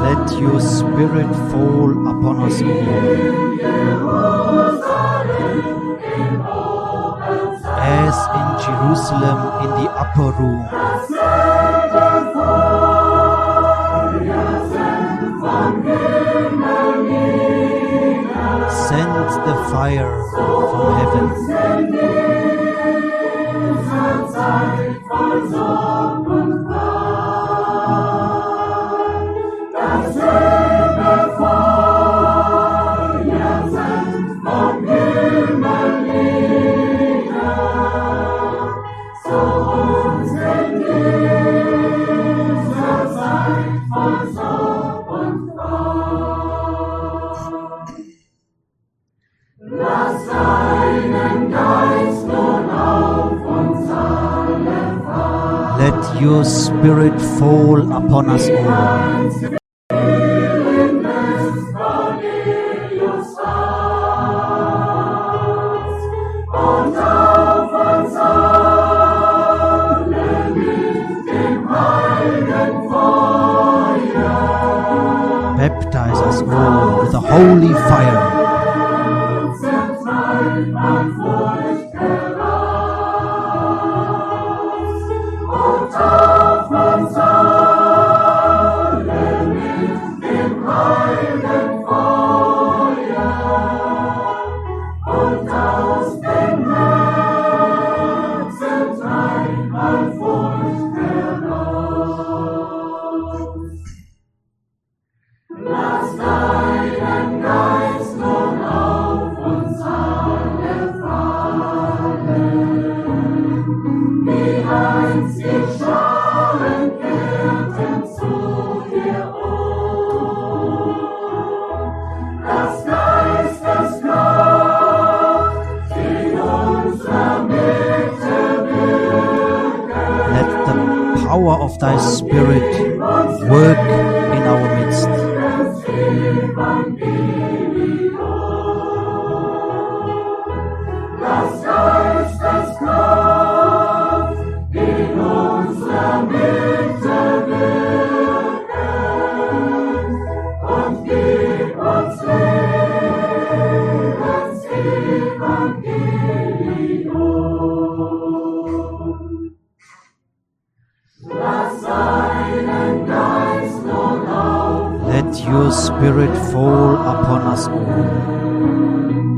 let your spirit fall upon us all. As in Jerusalem in the upper room. Send the fire from heaven. Let your spirit fall upon us all. Baptize us all with the holy fire. Let the power of thy spirit work in our midst. Let your spirit fall upon us all.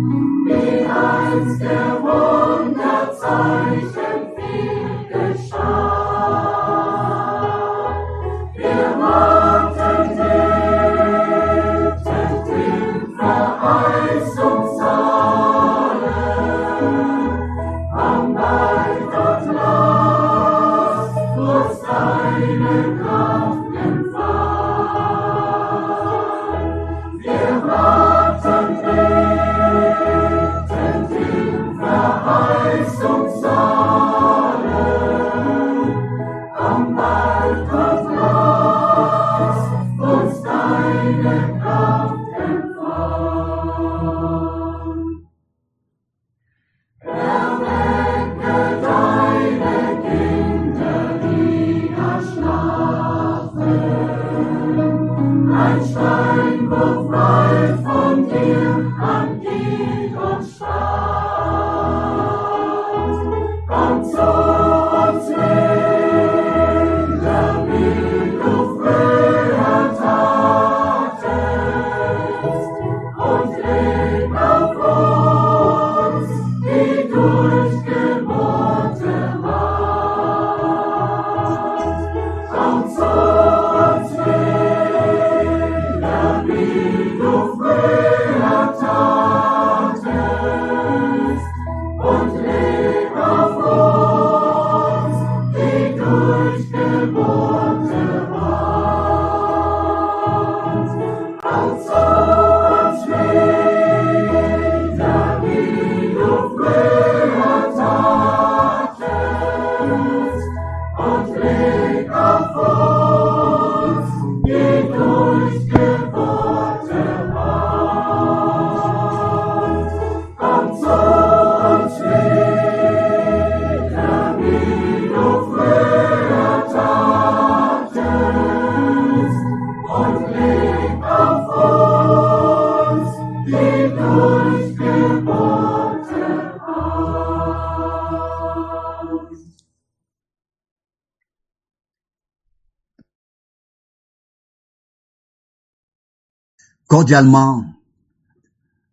Cordialement,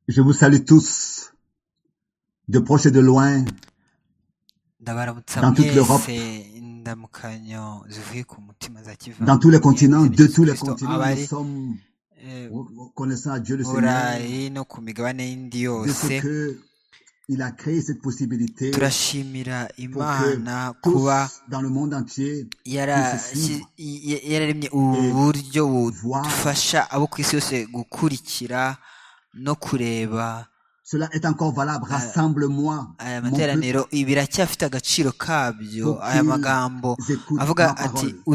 je vous salue tous, de proche et de loin. ndabaramutsa Dans toute l'Europe. mwese indamukanyo zivuye ku mutima za kiva Dans tous les continents, de tous les continents, nous abari sommes eh, reconnaissants à Dieu le mu Seigneur burayi no ku migabane y'indi de ce yose que il a créé cette possibilité turashimira pour que imana tous kuba dans le monde entier yara- puissent suivre i- i- yararemye ubu buryo voir. budufasha abo ku isi yose gukurikira no kureba Cela est encore valable. Rassemble-moi, aya mon peuple, materaniro biracyafite agaciro kabyo pour aya qu'ils magambo écoutent avuga ma ati parole. "U-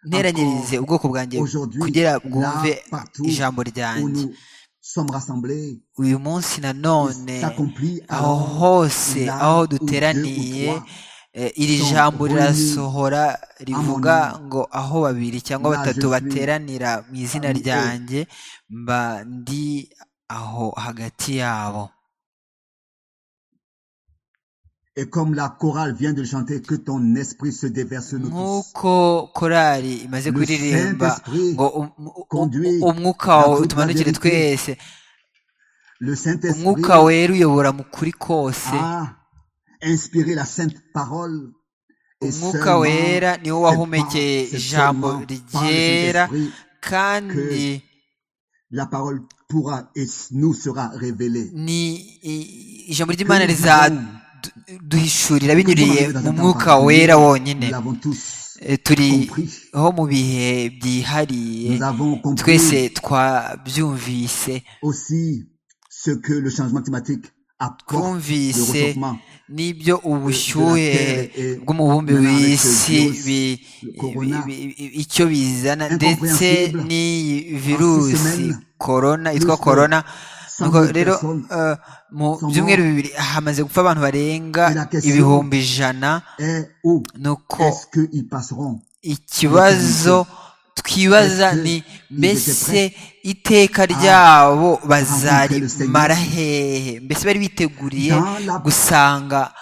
nteranyirize Encore ubwoko bwanjye aujourd'hui, kugira là, bwumve partout ijambo où ryanjye nous sommes rassemblés, uyu munsi il nanone s'accomplit aho alors hose là aho où deux ou duteraniye trois eh, iri sont jambo réunis rirasohora à mon rivuga nom. ngo aho babiri Là, cyangwa je batatu suis bateranira mu izina parmi eux. ryanjye mba ndi aho hagati yabo Et comme la chorale vient de le chanter, que ton esprit se déverse sur nous tous. nk'uko korali imaze Le kuririmba Saint-Esprit ngo um- um- um- conduit umwuka dans wawe toute la utumanukire vérité. twese Le umwuka Saint-Esprit wera uyobora mu kuri kose a inspiré la sainte parole et umwuka seulement, wera niwo c'est par, wahumekeye c'est ijambo seulement par le ryera Saint-Esprit kandi que la parole pourra et nous sera révélée. ni i- ijambo Que ry'imana nous vivons, rizaduhishurira que nous sommes binyuriye arrivés dans mu un temps mwuka particulier, wera wonyine nous l'avons tous Eh, turi compris. ho mu bihe byihariye Nous avons twese compris twabyumvise aussi ce que le changement climatique apporte, le twumvise réchauffement n'ibyo de, de la ubushyuhe Terre et bw'umubumbe maintenant avec ce w'isi virus, bi- le bi- corona, bi- bi- icyo bizana ndetse incompréhensible. n'iyi En six virusi semaines, korona yitwa plus de korona 100 nuko 000 rero personnes eh, mu sont byumweru mortes. bibiri hamaze gupfa abantu barenga Et la question ibihumbi ijana est où nuko est-ce qu'ils passeront ikibazo l'éternité Est-ce twibaza ni qu'ils étaient mbese prêts iteka à ryabo rencontrer le Seigneur bazarimara hehe mbese bari biteguriye dans la gusanga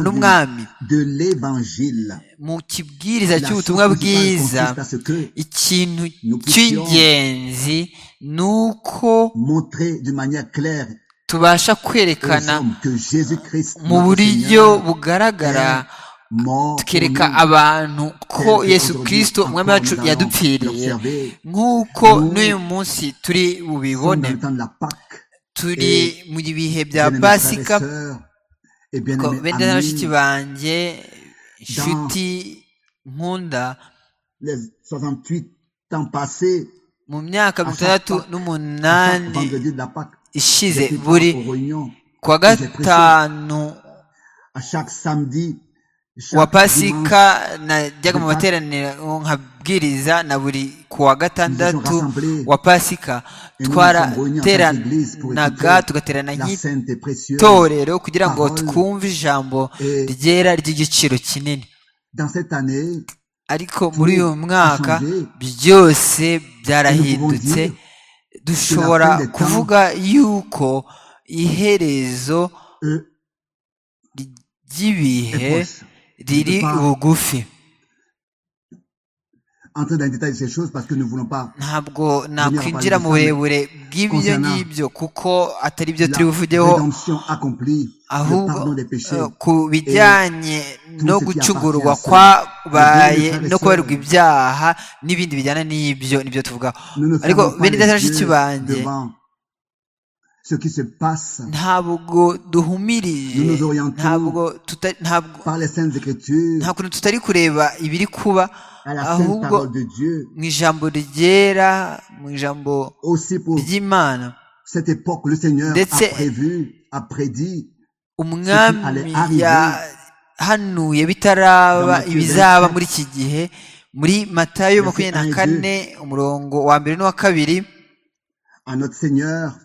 prédication du, n'umwami de l'évangile mu kibwiriza La chose cy'ubutumwa principale bwiza consiste à ce que ikintu nous puissions cy'ingenzi ni uko montrer d'une manière claire tubasha aux kwerekana hommes que Jésus-Christ, mu notre buryo Seigneur, bugaragara est mort pour tukereka nous, abantu ko tel yesu qu'aujourd'hui kirisito umwami encore wacu nous allons yadupfiriye l'observer. nk'uko n'uyu Nous munsi turi sommes bubibone dans le temps de la Pâque turi et, mu bihe bya bien-aimés frères et pasika sœurs et ko bien-aimés benda na bashiki amis, banjye dans inshuti nkunda les 68 ans passés, mu myaka à mirongo chaque Pâque, à itandatu chaque n'umunani vendredi de la Pâque, ishize j'étais buri aux réunions kuwa et j'ai prêché. gatanu à chaque samedi, wa chaque pasika dimanche najyaga de mu Pâques, materaniro nkabwiriza na buri kuwa nous étions gatandatu rassemblés wa pasika et nous nous sommes réunis en sainte église pour twarateranaga écouter tugaterana la sainte et précieuse nk'itorero kugira ngo parole. twumve ijambo Et ryera ry'igiciro kinini dans cette année, ariko muri tout uyu a mwaka changé byose et nous pouvons byarahindutse dire que la dushobora fin des temps kuvuga yuko iherezo euh, est ry'ibihe proche. Je ne peux riri pas bugufi entrer dans les détails de ces choses parce que nous ne voulons pas ntabwo venir à parler nakwinjira de mu ça, mais burebure bw'ibyo concernant ngibyo kuko atari byo turi la buvugeho rédemption accomplie, le ahubwo pardon des eh, péchés ku et bijyanye tout no ce qui appartient à gucungurwa cela. Eh bien, mes frères et kwabaye no kubarirwa sœurs, ibyaha n'ibindi bijyana n'ibyo nibyo tuvuga nous ne ariko fermons pas bene les data bashiki yeux banjye devant ce qui se passe. ntabwo Nous duhumirije nous orientons ntabwo tuta- ntabwo par les saintes écritures nta kuntu tutari kureba ibiri kuba à la sainte ahubwo parole de Dieu, mu ijambo ryera mu ijambo aussi pour ry'imana cette époque, le Seigneur a ndetse prévu, a prédit ce qui allait umwami arriver yahanuye dans bitaraba Matthieu ibizaba 24, muri iki gihe muri matayo versets makumyabiri na 1 et 2. kane umurongo wa mbere n'uwa kabiri À notre Seigneur,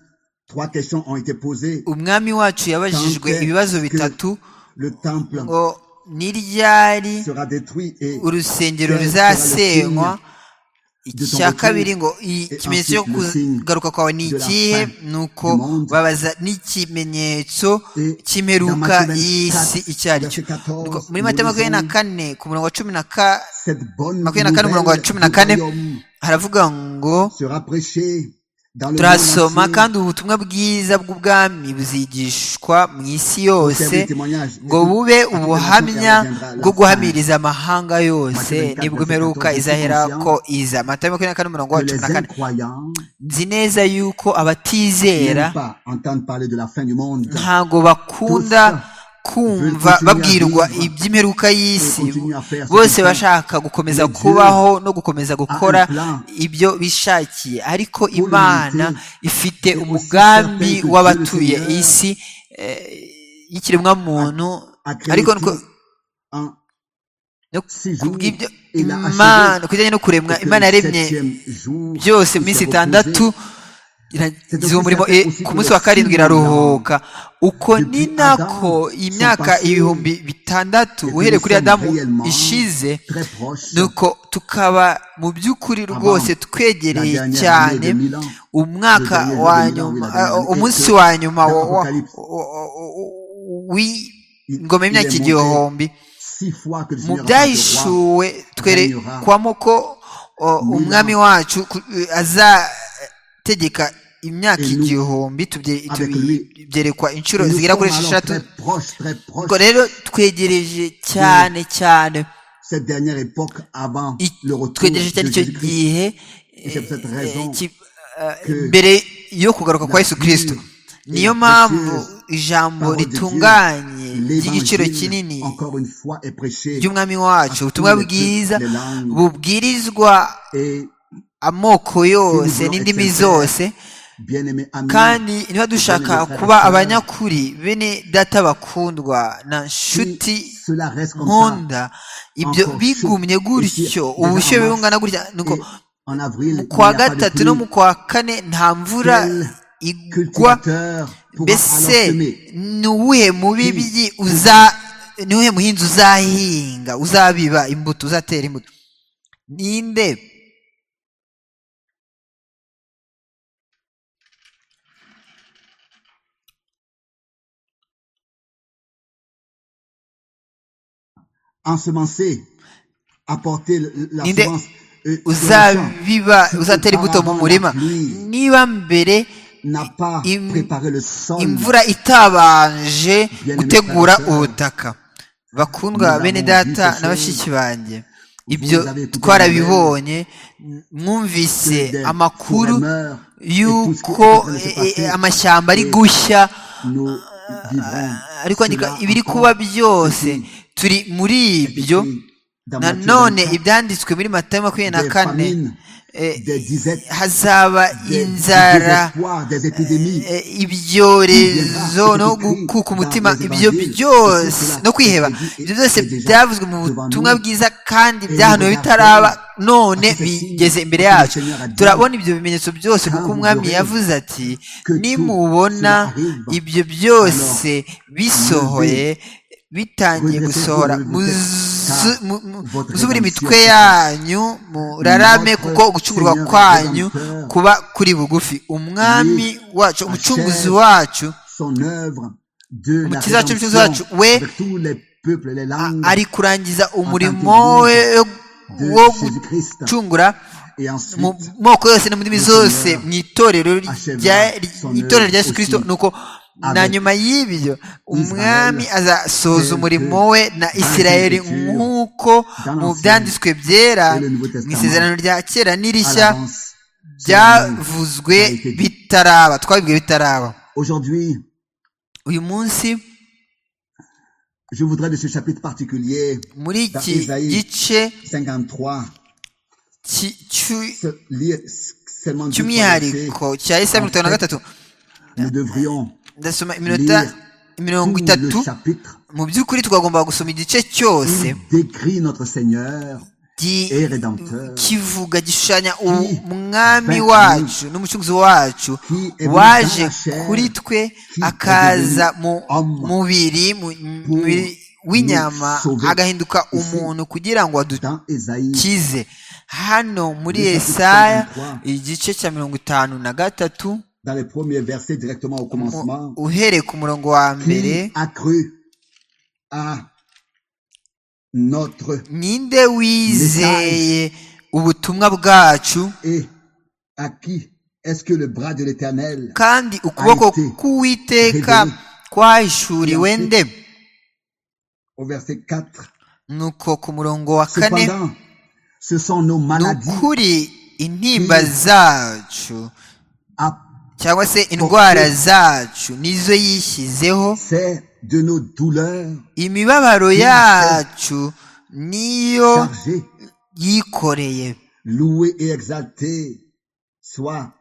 trois questions ont été posées. umwami wacu Quand yabajijwe ibibazo est-ce que bitatu le temple ngo ni ryari sera détruit et urusengero quel sera le ruzasenywa signe de ton icya retour kabiri ngo i- et ikimenyetso cyo ensuite le signe kugaruka kwawe ni de la ikihe fin ni uko du monde babaza n'ikimenyetso Et dans cy'imperuka Matthieu 24, y'isi icyo ari cyo verset Nuko 14, muri nous matayo makumyabiri na lisons kane ku murongo wa cumi na ka- Cette bonne makumyabiri na kane umurongo wa nouvelle cumi na du kane royaume haravuga ngo sera prêchée dans le turasoma monde entier. kandi ubutumwa bwiza bw'ubwami buzigishwa mu isi yose ngo bube ubuhamya bwo guhamiriza amahanga yose nibwo imperuka izahera ko iza mata makumyabiri na kane umurongo wa Que cumi les na kane incroyants nzi neza yuko abatizera n'aiment pas entendre parler de la fin du monde. ntabwo bakunda kumva babwirwa iby'imperuka y'isi bose bashaka gukomeza kubaho no gukomeza gukora ibyo bishakiye ariko imana ifite umugambi w'abatuye isi y'ikiremwamuntu A créé ariko tout nuko- en no six jours. kubw'ibyo Il a achevé imana kujyanye no kuremwa pour que imana le yaremye septième jour, byose il mu minsi se itandatu reposait. iragize uwo murimo e, ku munsi wa karindwi iraruhuka uko ni nako imyaka ibihumbi bitandatu uhereye kuri adamu ishize Très proche. nuko tukaba mu by'ukuri rwose la twegereye dernière cyane année de Milan, umwaka le dernier wa jour de Milan, nyuma oui, la eh, dernière umunsi année wa nyuma wa- wa- d'Apocalypse. wa- wa- w'ingoma Il- il y'imyaka est monté igihumbi six fois que le mu Seigneur a fait le roi. byahishuwe twerekwamo ko o, umwami wacu ku- azategeka imyaka Et nous, igihumbi tubye- avec tubi- lui. byerekwa inshuro Nous zigera kuri sommes alors esheshatu très proches, très proches ubwo rero twegereje cyane cyane cette dernière époque avant i- le retour de twegereje cyane icyo Jésus-Christ. gihe Et c'est pour cette eh, raison eh, ki- eh, que mbere yo kugaruka kwa yesu kirisito la niyo précieuse mpamvu ijambo Parole de Dieu, ritunganye ry'igiciro kinini l'évangile, encore une fois, est prêché ry'umwami wacu à ubutumwa tous les bwiza peuples, les langues. bubwirizwa et amoko yose Nous voulons n'indimi être zose bien-aimés amis, kandi niba dushaka Bonne kuba frère. abanyakuri bene data bakundwa na si nshuti cela reste comme ça, nkunda ibyo encore bigumye shoot, gutyo ici, ubushyuhe déjà en bungana gutya nuko et en avril, mu il kwa n'y a pas de gatatu pluie. no mu kwa kane nta mvura Quel igwa cultivateur pourra alors mbese semer ni uwuhe mubibyi uza ni uwuhe muhinzi uzahinga uzabiba imbuto uzatera imbuto ninde ensemencer, apporter le- la Ninde semence euh, sur le champ, uzabiba uzatera imbuto mu murima niba mbere n'a pas im- préparé le sol. imvura itabanje gutegura ubutaka bakundwa bene data na bashiki banjye ibyo twarabibonye mwumvise des amakuru fourrageurs et tout ce qui y'uko est en train de se eh, eh, passer. amashyamba ari Et gushya Nous vivrons ariko andika cela ibiri encore. kuba byose turi muri C'est ibyo écrit dans Matthieu nanone 24, ibyanditswe muri matayo makumyabiri na des kane famines, eh, des disettes, hazaba des, des inzara désespoirs, des épidémies. eh, ibyorezo no gukuka umutima ibyo byose no kwiheba ibyo byose byavuzwe mu butumwa bwiza kandi byahanuwe bitaraba none bigeze imbere yacu turabona ibyo bimenyetso byose kuko umwami yavuze ati nimubona ibyo byose bisohoye bitangiye gusohora muzu- mu- mu- muzubure imitwe yanyu murarame kuko gucungurwa kwanyu kuba kuri bugufi umwami wacu umucunguzi wacu Son œuvre de la Umukiza wacu, Umucunguzi wacu, rédemption we avec tous les peuples, les langues ari kurangiza umurimo we de wo Jésus-Christ. gucungura Et mu ensuite, moko yose no mu ndimi zose mu itorero rya- mu itorero rya yesu kirisito nuko na nyuma y'ibyo umwami azasoza umurimo we na isirayeli nk'uko mu byanditswe byera mu isezerano rya kera à n'irishya l'avance, byavuzwe bitaraba twabibwiwe bitaraba aujourd'hui, uyu munsi je voudrais de ce chapitre particulier, muri iki gice 53, ki- cy'u- se- lire s- seulement deux, trois versets. cy'umwihariko cya esaya mirongo itanu na gatatu Nous devrions ndasoma iminota mirongo tout itatu le chapitre mu by'ukuri twagomba gusoma igice cyose Il décrit notre Seigneur gi- et Rédempteur kivuga gishushanya umwami wacu n'umucunguzi wacu qui est venu waje dans la chair, kuri twe qui akaza est devenu mu homme mubiri mu- mubiri w'inyama nous sauver. agahinduka Ici, umuntu kugira ngo adukize dans Ésaïe. hano muri Déjà Yesaya 53. igice cya mirongo itanu na gatatu dans les premiers versets directement au commencement, uhereye ku murongo wa mbere qui a cru à notre ninde wizeye ubutumwa bwacu et à qui Est-ce que le bras de l'Éternel kandi ukuboko k'uwiteka kwahishuriwe nde au verset 4 nuko ku murongo wa kane Cependant, ce sont nos ni maladies ukuri intimba zacu à cyangwa se indwara zacu nizo yishyizeho c'est de nos douleurs imibabaro yacu niyo chargées. yikoreye Loué et exalté soit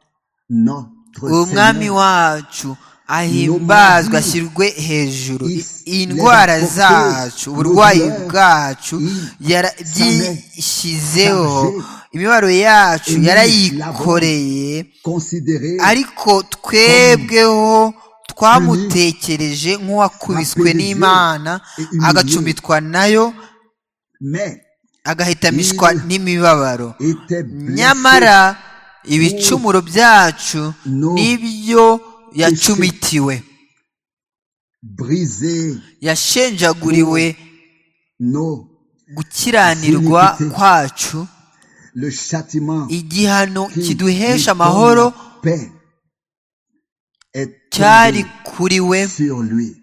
notre umwami Seigneur. wacu ahimbazwa ashyirwe hejuru indwara zacu uburwayi bwacu yara- byishyizeho imibabaro yacu yarayikoreye Considéré ariko twebweho twamutekereje nk'uwakubiswe n'imana agacumitwa nayo mais agahitamishwa n'imibabaro était blessé nyamara ibicumuro byacu No. nibyo yacumitiwe brisé yashenjaguriwe nos gukiranirwa Iniquity. kwacu le châtiment igihano qui kiduhesha nous amahoro donne la paix est cyari tombé kuri we sur lui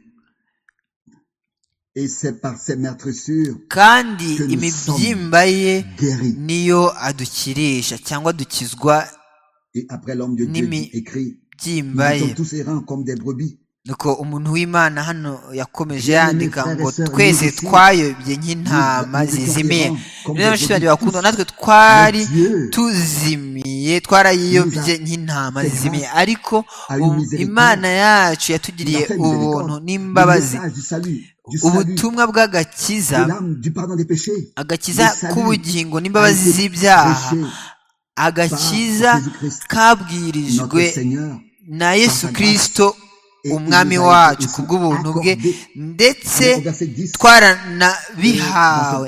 et c'est par ses meurtrissures kandi Que nous imibyimba ye guéri niyo adukirisha cyangwa dukizwa et après l'homme de Dieu Nimi. dit, écrit nous byimba ye étions tous errants comme des brebis nuko umuntu w'imana hano yakomeje yandika ngo Frères et sœurs, twese nous aussi, twayobye nk'intama nous étions zizimiye errants comme rero des bashiki banjye brebis bakundwa tous. natwe twari Mais Dieu tuzimiye twarayiyobye nous a nk'intama fait zizimiye grâce ariko à une ubu miséricorde. imana yacu yatugiriye nous a fait ubuntu miséricorde. n'imbabazi Le message du salut du salut ubutumwa bw'agakiza de l'âme du pardon des péchés agakiza Le salut k'ubugingo a n'imbabazi été z'ibyaha prêché agakiza par Jésus-Christ, notre kabwirijwe Seigneur na yesu grâce. kirisito Et umwami il nous a wacu été ku bw'ubuntu bwe accordé. ndetse Au verset 10, twaranabihawe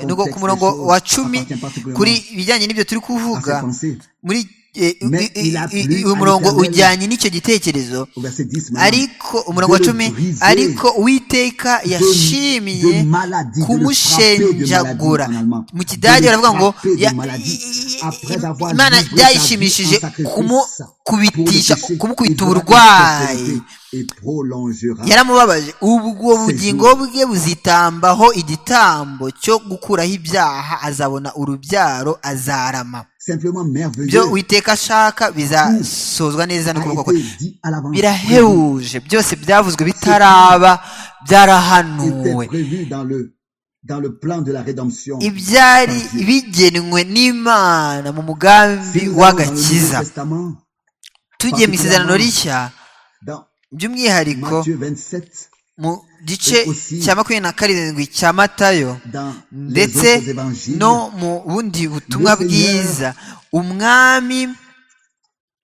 dans ce nuko ku contexte, murongo les choses wa cumi appartiennent particulièrement kuri ibijyanye n'ibyo turi à ses kuvuga pensées muri eh, Mais i- i- il a i- plu uyu à murongo l'Éternel. ujyanye n'icyo gitekerezo au verset 10 maintenant, ariko umurongo wa de le cumi briser, ariko uwiteka yashimiye de maladie, de le kumushenjagura frapper de maladie en allemand. mu De kidage le baravuga ngo frapper de ya- maladie i- i- après avoir imana livré sa vie byayishimishije en sacrifice kumukubitisha pour le péché, kumukubita il fera uburwayi la prospérité et prolongera yaramubabaje ubwo bugingo bwe buzitambaho igitambo cyo gukuraho ibyaha azabona urubyaro azarama simplement merveilleux ibyo witeka ashaka bizasozwa neza a n'ukuboko été kwe dit à l'avance birahebuje byose byavuzwe bitaraba byarahanuwe était prévu dans le dans le plan de la rédemption ibyari bigenwe n'imana mu mugambi Si nous allons dans le w'agakiza Nouveau Testament, tugiye mu isezerano rishya dans by'umwihariko Matthieu 27 mu gice cya makumyabiri na karindwi cya matayo dans les ndetse autres évangiles no mu bundi butumwa Le Seigneur bwiza umwami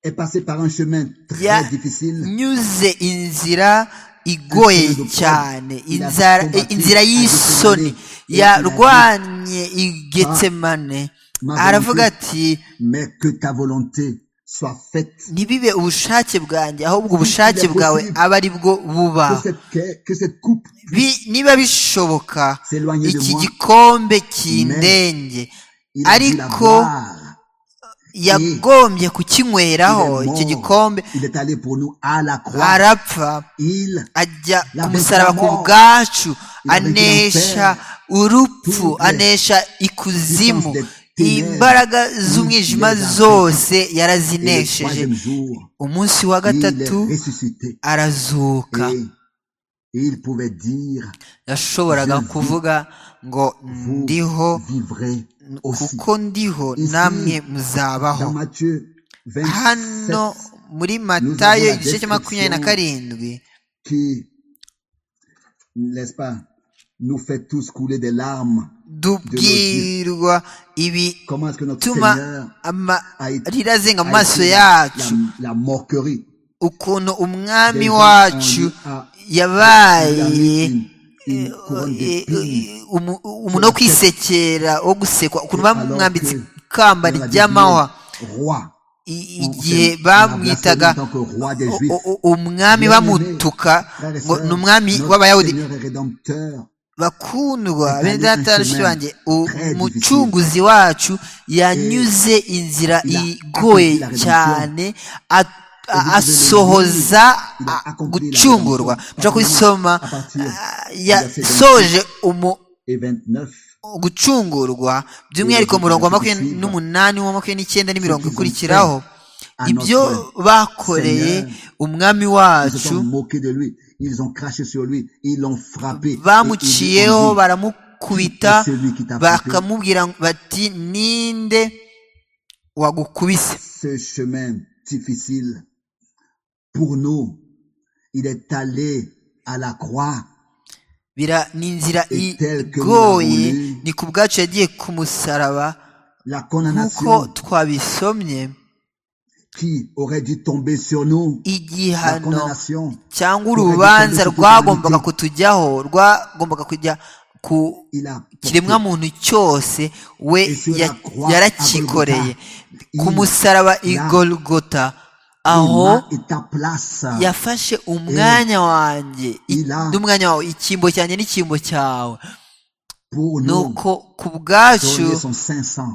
est passé par un chemin très Ya- difficile nyuze inzira igoye cyane inzara- eh, inzira y'isoni yarwanye igetsemane aravuga ati mais que ta volonté soit faite ntibibe ubushake bwanjye ahubwo ubushake bwawe aba ari bwo buba que cette, que- que cette coupe Bi- niba bishoboka s'éloigner de iki moi gikombe kindenge il a dû la ariko boire. yagombye kukinyweraho Il est icyo mort. gikombe il est allé pour nous à la croix arapfa il ajya La ku musaraba ku réclamant. bwacu La anesha réclamant. urupfu Tout le- anesha ikuzimu Puissance des ténèbres. imbaraga z'umwijima Les affrontes. zose et le yarazinesheje troisième jour umunsi wa il est gatatu ressuscité arazuka et il pouvait dire yashoboraga Je vis. kuvuga ngo vous ndiho vivrez aussi kuko ndiho Ici, namwe dans muzabaho Matthieu 27 hano muri matayo avons la igice cya makumyabiri na description. karindwi qui, n'est-ce pas, nous fait tous couler des larmes. dubwirwa ibituma Comment est-ce que notre Seigneur amarira azenga mu a maso été yacu la, la moquerie ukuntu umwami des gens en wacu lui a- Il a yabaye mis une, une couronne d'épines eh, umu- umuntu wo kwisekera wo gusekwa ukuntu bamwambitse Alors que ikamba dans la ry'amahwa Bible, roi. I- On igihe s'est- on a bamwitaga blasphème en tant que roi des o- Juifs. o- o- umwami Bien-aimé, bamutuka Frères et ngo sœurs, ni umwami notre w'abayahudi Seigneur et Rédempteur bakundwa bene data na bashiki banjye umucunguzi wacu yanyuze inzira igoye cyane asohoza gucungurwa mushobora kubisoma yasoje gucungurwa by'umwihariko murongo wa makumyabiri n'umunani wa makumyabiri n'icyenda n'imirongo ikurikiraho ibyo bakoreye umwami wacu bamuciyeho baramukubita bakamubwira bati ninde wagukubise difficile pour nous. Il est allé à la croix. bira ni inzira igoye ni ku bwacu yagiye ku musaraba nk'uko twabisomye qui aurait dû tomber sur nous la igihano condamnation cyangwa Twari urubanza dufite rwagombaga utugenzi. kutujyaho rwagombaga kujya ku il a porté. kiremwa muntu cyose we Ese ya- yakwa yarakikoreye abagota. ku musaraba Ya- igolgota Il aho m'a et ta place yafashe umwanya wanjye i- Ila- n'umwanya wawe icyimbo cyanjye n'icyimbo cyawe pour nous nuko ku bwacu donner son 500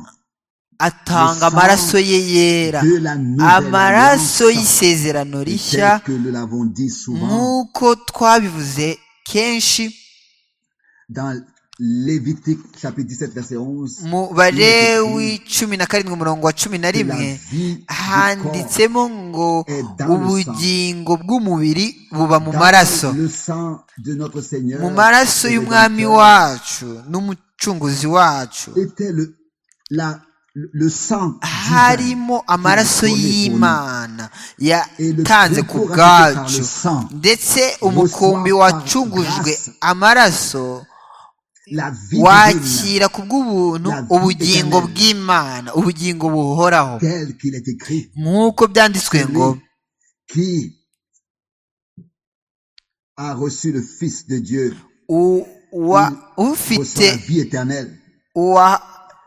Le atanga sang amaraso ye yera de la nouvelle amaraso alliance y'isezerano Et rishya tel que nous l'avons dit souvent nk'uko twabivuze kenshi dans Lévitique chapitre 17 verset 11 mu barewi cumi na karindwi umurongo wa cumi na rimwe handitsemo ngo ubugingo bw'umubiri buba mu maraso Dans le sang de notre Seigneur mu maraso et y'umwami Rédempteur wacu n'umucunguzi wacu était le, la, le le sang divin harimo amaraso y'imana yatanze ku rupfu bwacu rwanditse par le sang ndetse umukumbi reçoit par wacungujwe grâce amaraso la vie divine wakira ku bw'ubuntu La vie ubugingo éternelle. bw'imana ubugingo buhoraho tel qu'il est écrit nk'uko byanditswe ngo qui a reçu le Fils de Dieu u- reçoit wa- la ufite vie éternelle wa-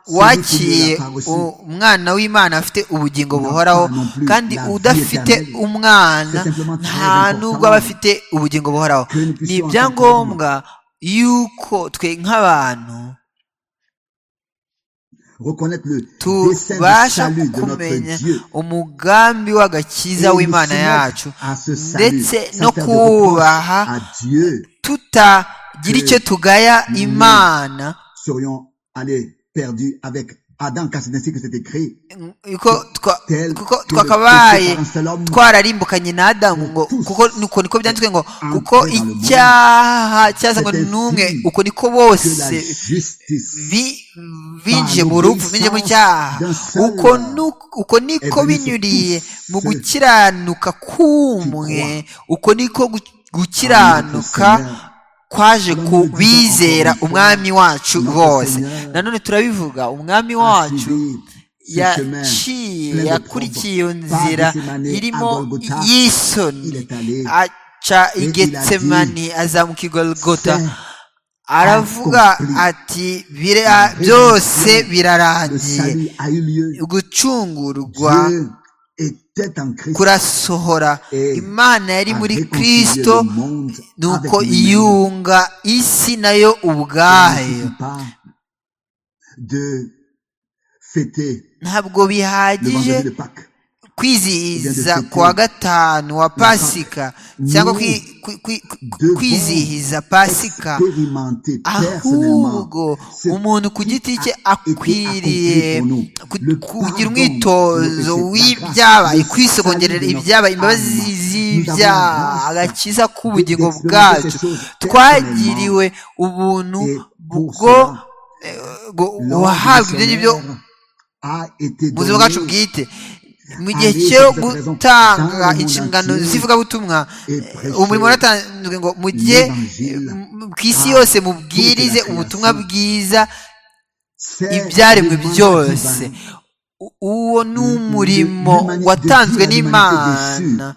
wakiriye Celui qui u- umwana w'imana afite ubugingo buhoraho non plus kandi la vie udafite éternelle. umwana C'est simplement très nta nubwo important aba afite ubugingo buhoraho que nous ni puissions ibyangombwa yuko twe nk'abantu reconnaître le dessein de tubasha salut de kumenya notre Dieu umugambi w'agakiza Et nous w'imana soumettre yacu à ce salut, ndetse sans no faire de reproche kubaha à Dieu tutagira icyo tugaya nous- imana serions allés perdus avec Adam, car c'est ainsi que c'est écrit. kuko twa- Tel kuko que le twakabaye péché par un seul homme, twararimbukanye na adamu ngo Tous kuko nuko niko byanditswe ngo entrés kuko dans le monde. icyaha cyazanywe C'est ainsi n'umwe uko niko bose que la justice bi- binjiye Par mu rupfu binjiye mu cyaha d'un seul uko nu- uko niko est venu sur binyuriye tous mu ceux gukiranuka k'umwe uko niko gu- gukiranuka Notre Seigneur. kwaje ku Nous le disons encore bizera une fois. umwami wacu Notre bose Seigneur nanone turabivuga umwami a wacu suivi ce chemin plein yaciye de yakurikiye iyo propres par nzira Gethsemane à irimo Golgotha. Il y'isoni est allé aca il a igetsemani azamuka i golgota C'est aravuga accompli. ati "Bira- byose le birarangiye salut a eu lieu. gucungurwa Dieu était en Christ. kurasohora Eh, imana yari a muri réconcilié kristo le monde avec nuko lui-même. yunga isi nayo Il ne ubwayo suffit pas de fêter ntabwo le vendredi de bihagije Pâques. kwizihiza kuwa gatanu wa pasika cyangwa kwi- kwi- kwi- Devons kwizihiza pasika expérimenter personnellement ahubwo ce umuntu ku giti cye a été accompli akwiriye pour nous. ku- Le kugira pardon, umwitozo le péché, la w'ibyabaye grâce, kwisogongerera le salut de ibyabaye notre imbabazi âme. Nous z'ibyaha avons la grâce agakiza k'ubugingo d'expérimenter bwacu ces choses twagiriwe ubuntu Et pour bwo cela, eh, bwo- l'ordre wahabwa ibyo missionnaire ngibyo a été mu buzima bwacu donné bwite mu gihe Allez, cyo c'est présent. gutanga Dans le monde inshingano entier. z'ivugabutumwa Et eh, prêcher umurimo waratanzwe ngo mujye l'évangile eh, m- ku isi à yose mubwirize toute la ubutumwa création. bwiza c'est ibyaremwe l'évangile byose divin. U- uwo ni Le- umurimo l'humanité watanzwe de Dieu, l'humanité n'imana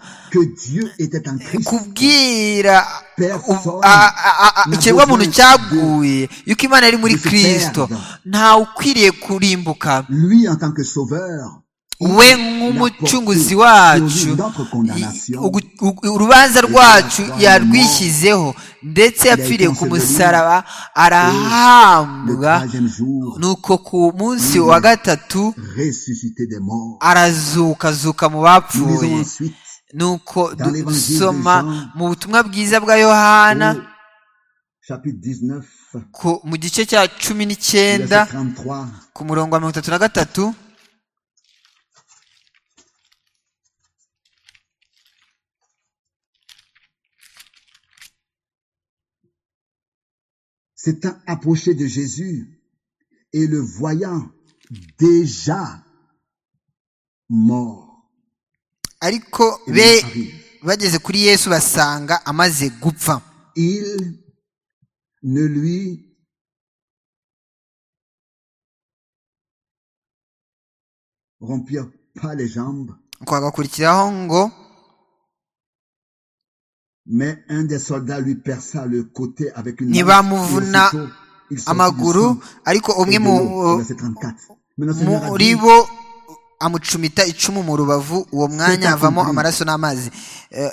déchue, que Dieu était en Christ. kubwira Personne n'a ikiremwamuntu besoin cyaguye yuko imana yari muri de se kristo perdre. ntawe ukwiriye kurimbuka Lui, en tant que sauveur, we nk'umucunguzi wacu ugu- ugu- urubanza rwacu yarwishyizeho ndetse yapfiriye ku musaraba arahabwa nuko ku munsi wa gatatu ressuscité des morts. arazukazuka mu Nous lisons bapfuye ensuite nuko Dans l'évangile dusoma de Jean. mu butumwa bwiza bwa yohana au chapitre 19, ku- mu gice cya cumi verset n'icyenda 33. ku murongo wa mirongo itatu na gatatu s'étant approché de Jésus et le voyant déjà mort. ariko il be arrive. bageze kuri yesu basanga amaze gupfa Il ne lui rompirent pas les jambes, nuko hagakurikiraho ngo mais un des soldats lui perça le côté avec une Nibamuvuna lance, et aussitôt, il sortit amaguru du sang ariko et umwe de mu l'eau. Verset 34. Maintenant, Seigneur a muri dit, bo amucumita icumu mu rubavu uwo mwanya havamo amaraso n'amazi Eh,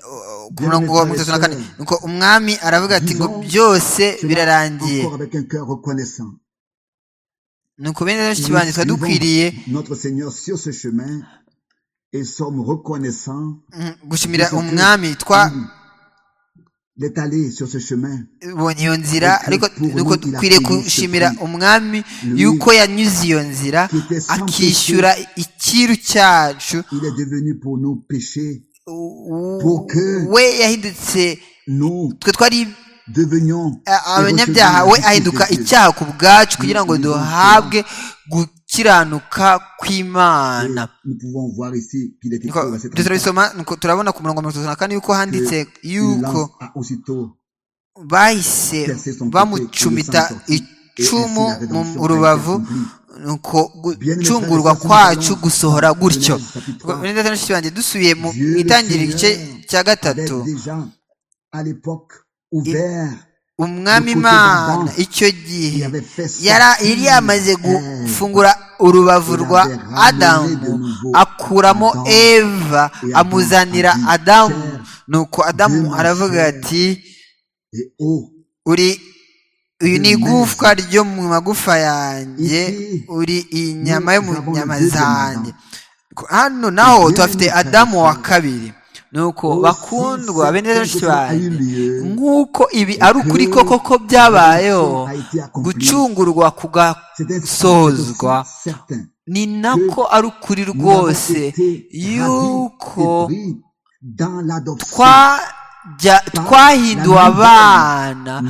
ku murongo wa mirongo itatu na kane nuko umwami aravuga ati ngo byose cela birarangiye encore avec un cœur reconnaissant. nuko bene rero Nous kibanza twari suivons dukwiriye notre Seigneur sur ce chemin et sommes reconnaissants. mm, gushimira Nous sommes umwami twabonye Mm. d'être allé sur ce chemin. iyo nzira Parce que ariko pour nous, nuko il a dukwiriye payé ce gushimira prix. umwami Lui, yuko yanyuze iyo nzira qui était sans akishyura icyiru cyacu Il est devenu pour nos péchés. U- Pour que- we yahindutse Nous twe twari devenions a- abanyabyaha we ahinduka icyaha ku bwacu kugira ngo duhabwe gukiranuka kw'imana Nous pouvons voir ici qu'il était Nuko écrit au verset turabisoma nuko turabona ku murongo wa mirongo itatu na kane yuko handitse Il yuko a aussitôt bahise percé son bamucumita icumu mu rubavu nuko gucungurwa kwacu gusohora gutyo banjye dusubiye mu itangira igice cya gatatu Avait déjà à l'époque ouvert, umwami imana icyo gihe il avait fait sortir yara- yari yamaze Ève. gufungura urubavu rwa adamu akuramo eva amuzanira adamu nuko adamu aravuga ati et eau. uri uyu ni igufwa ryo mu magufa yanjye uri inyama yo mu nyama zanjye hano naho tuhafite adamu wa kabiri nuko bakundwa bene benshi banjye nk'uko ibi ari ukuri koko ko byabayeho gucungurwa kugasohozwa ni nako ari ukuri rwose yuko twajya twahinduwe abana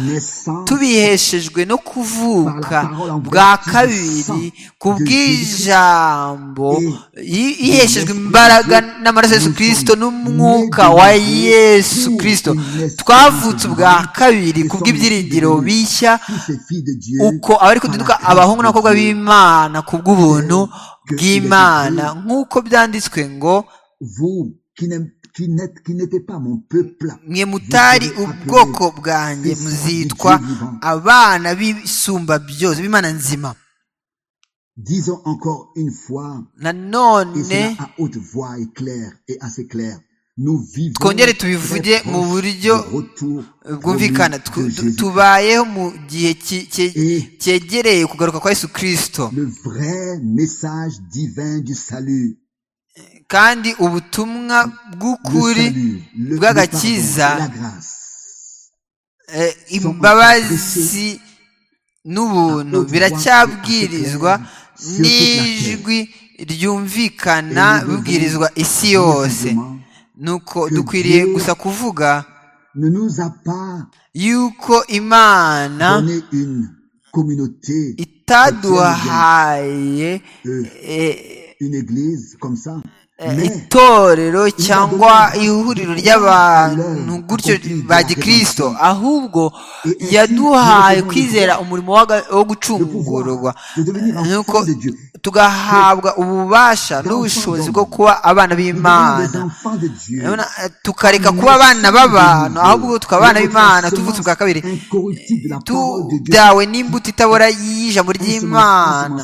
tubiheshejwe no kuvuka bwa kabiri ku bw'ijambo yi- yiheshejwe imbaraga n'amaraso ya yesu kirisito n'umwuka wa yesu kirisito twavutse ubwa kabiri ku bw'ibyiringiro bishya uko abari kududuka abahungu n'abakobwa b'imana ku bw'ubuntu bw'imana nk'uko byanditswe ngo vous qui n'aim- qui n'êtes- qui n'étiez pas mon peuple mwe mutari ubwoko bwanjye muzitwa abana b'isumba byose b'imana nzima disons encore une fois et nanone cela à haute voix et claire et assez claire nous vivons twongere très tubivuge proche mu buryo du retour bwumvikana promis Tw- de tu- Jésus. tubayeho mu gihe ki- ki- et cyegereye kugaruka kwa yesu kirisito le vrai message divin du salut kandi ubutumwa le bw'ukuri salut le, le pardon et bw'agakiza la grâce eh, imbabazi n'ubuntu biracyabwirizwa n'ijwi ryumvikana bibwirizwa isi yose Simplement, nuko dukwiriye gusa kuvuga ne nous a pas yuko imana donné une communauté itaduhaye euh, eh, une église comme ça eh, mais itorero cyangwa ihuriro ry'abantu gutyo ba gikristo ahubwo yaduhaye kwizera umurimo waga- wo de pouvoir gucungurwa de devenir enfant nuko de Dieu tugahabwa ububasha n'ubushobozi bwo kuba abana Nous devenons des b'imana enfants de Dieu Urabona, eh, tukareka kuba abana b'abantu ahubwo tukaba abana b'imana tuvutse ubwa kabiri incorruptible de la parole de Dieu tudawe n'imbuto itabora y'ijambo ry'imana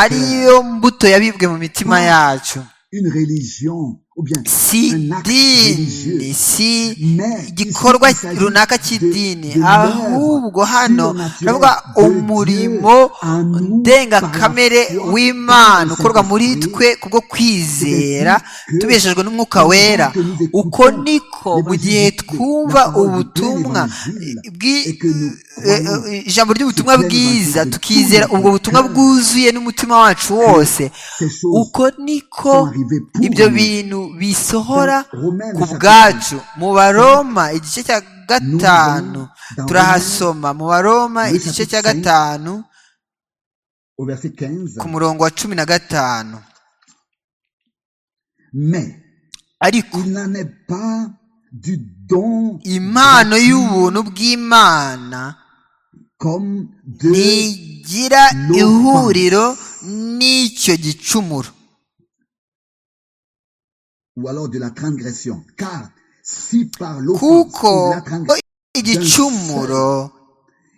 ariyo mbuto yabibwe mu mitima yacu une religion ou bien si un acte dini religieux. si Mais igikorwa ici, il s'agit runaka de- cy'idini de ahubwo l'œuvre hano surnaturelle turavuga de umurimo Dieu à nous ndengakamere par la foi w'imana dans le ukorwa muri Saint-Esprit. twe kubwo kwizera que tubeshejwe n'umwuka wera que nous écoutons uko niko mu gihe l'évangile de- la twumva parole de Dieu, ubutumwa l'évangile, bwi- et que nous eh, croyons eh, ijambo ry'ubutumwa sur l'évangile bwiza de tukizera tout ubwo notre butumwa cœur. bwuzuye n'umutima wacu wose ces choses uko sont niko arrivées pour ibyo nous. bintu bisohora Dans Romains, ku chapitre bwacu mu baroma igice cya gatanu dans turahasoma mu baroma le igice cya chapitre cinq, gatanu au verset 15. ku murongo wa cumi na gatanu Mais ariko il n'en est pas du don impano y'ubuntu bw'imana comme de ntigira ihuriro n'icyo gicumuro ou alors de la transgression. Car si par l'offense kuko ou la transgression, igicumuro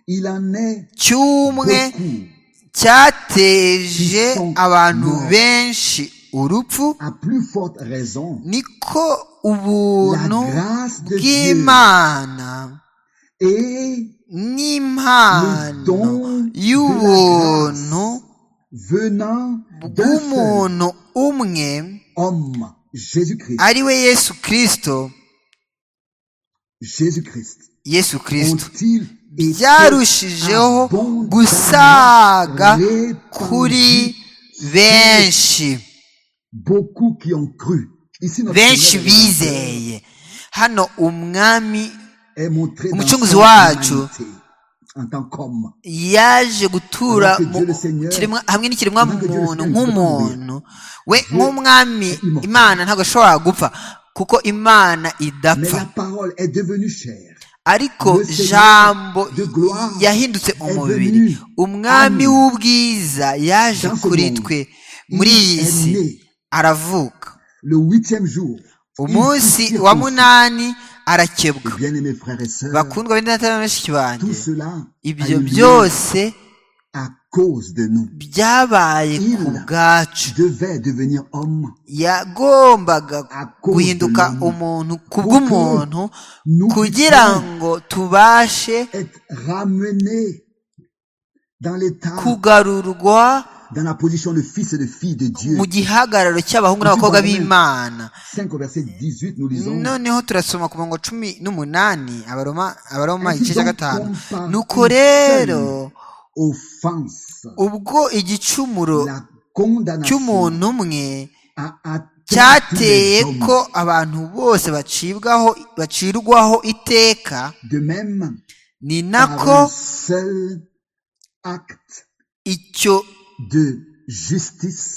il en est cy'umwe beaucoup cyateje abantu benshi urupfu à plus forte raison. niko ubuntu La grâce de bw'imana Et n'impano don y'ubuntu venant d'un seul bw'umuntu umwe homme, Jésus-Christ, ari we yesu kirisito Jésus-Christ, yesu kirisito ont-ils été byarushijeho abondamment gusaga kuri répandus benshi beaucoup qui ont cru. Ici, notre benshi Seigneur bizeye hano umwami est montré dans Umucunguzi son wacu. humanité en tant qu'homme. yaje gutura Alors que mu Dieu le Seigneur, kiremwa- hamwe n'ikiremwa ntabwo Dieu le muntu Seigneur nk'umuntu we nk'umwami est immortel. imana ntabwo ashobora gupfa kuko imana Mais la idapfa parole est devenue chair. ariko le Seigneur jambo de gloire yahindutse est umubiri venu umwami à nous. w'ubwiza yaje Dans ce kuri monde. twe Il muri iyi est si né aravuka le huitième jour. umunsi wa munani arakebwa Bien aimés frères et sœurs, bakundwa b'indatana bashiki banjye tout cela a ibyo eu lieu byose à cause de nous. byabaye ku Il bwacu devait devenir homme yagombaga à cause guhinduka de l'homme. umuntu kubw'umuntu Nous kugira puissions ngo tubashe être ramené dans l'état, kugarurwa dans la position de fils et de fille de Dieu. mu gihagararo cy'abahungu n'abakobwa b'imana 5 au verset 18, nous lisons. noneho turasoma ku murongo cumi n'umunani abaroma abaroma Ainsi igice cya donc, gatanu comme par nuko une rero seule Offense. ubwo igicumuro La condamnation cy'umuntu umwe a atteint tous cyateye les hommes. ko abantu bose bacibwaho bacirwaho iteka De même, ni par nako un seul acte icyo de justice,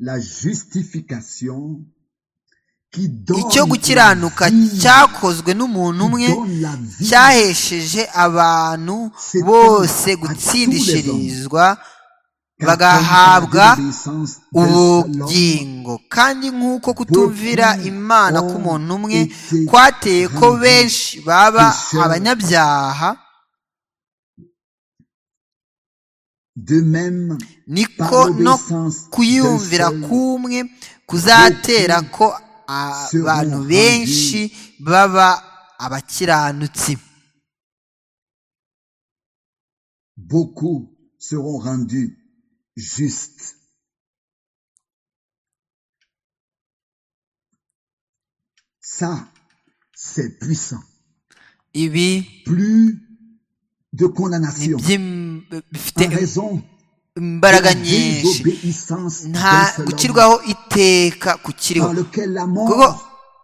la justification qui donne icyo gukiranuka la vie, cyakozwe n'umuntu umwe qui donne la vie, cyahesheje abantu bose gutsindishirizwa car bagahabwa comme par l'obéissance d'un seul homme, ubugingo kandi nk'uko kutumvira imana k'umuntu umwe était kwateye ko rendu benshi baba pécheurs. abanyabyaha De même, par niko no l'obéissance kuyumvira d'un seul, kumwe kuzatera ko abantu benshi baba abakiranutsi beaucoup seront rendus justes. Ça, c'est puissant. ibi Plus de ni condamnation by'im- bifite en raison imbaraga de la nyinshi désobéissance nta d'un seul homme, gukirwaho iteka kukiriho par lequel la kuko mort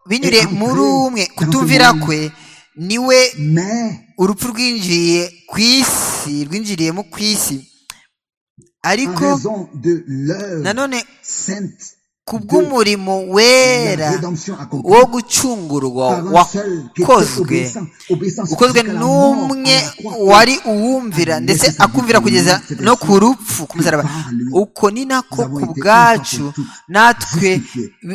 binyuriye muri umwe kutumvira kwe niwe mais urupfu rwinjiriye ku isi rwinjiriyemo ku isi en ariko raison de l'œuvre nanone sainte ku bw'umurimo wera la rédemption accomplie wo gucungurwa par un seul qui était wakozwe obéissant, obéissant ukozwe jusqu'à la mort n'umwe à la croix. wari uwumvira Amen. ndetse akumvira kugeza no ku rupfu ku musaraba uko ni nako ku bwacu natwe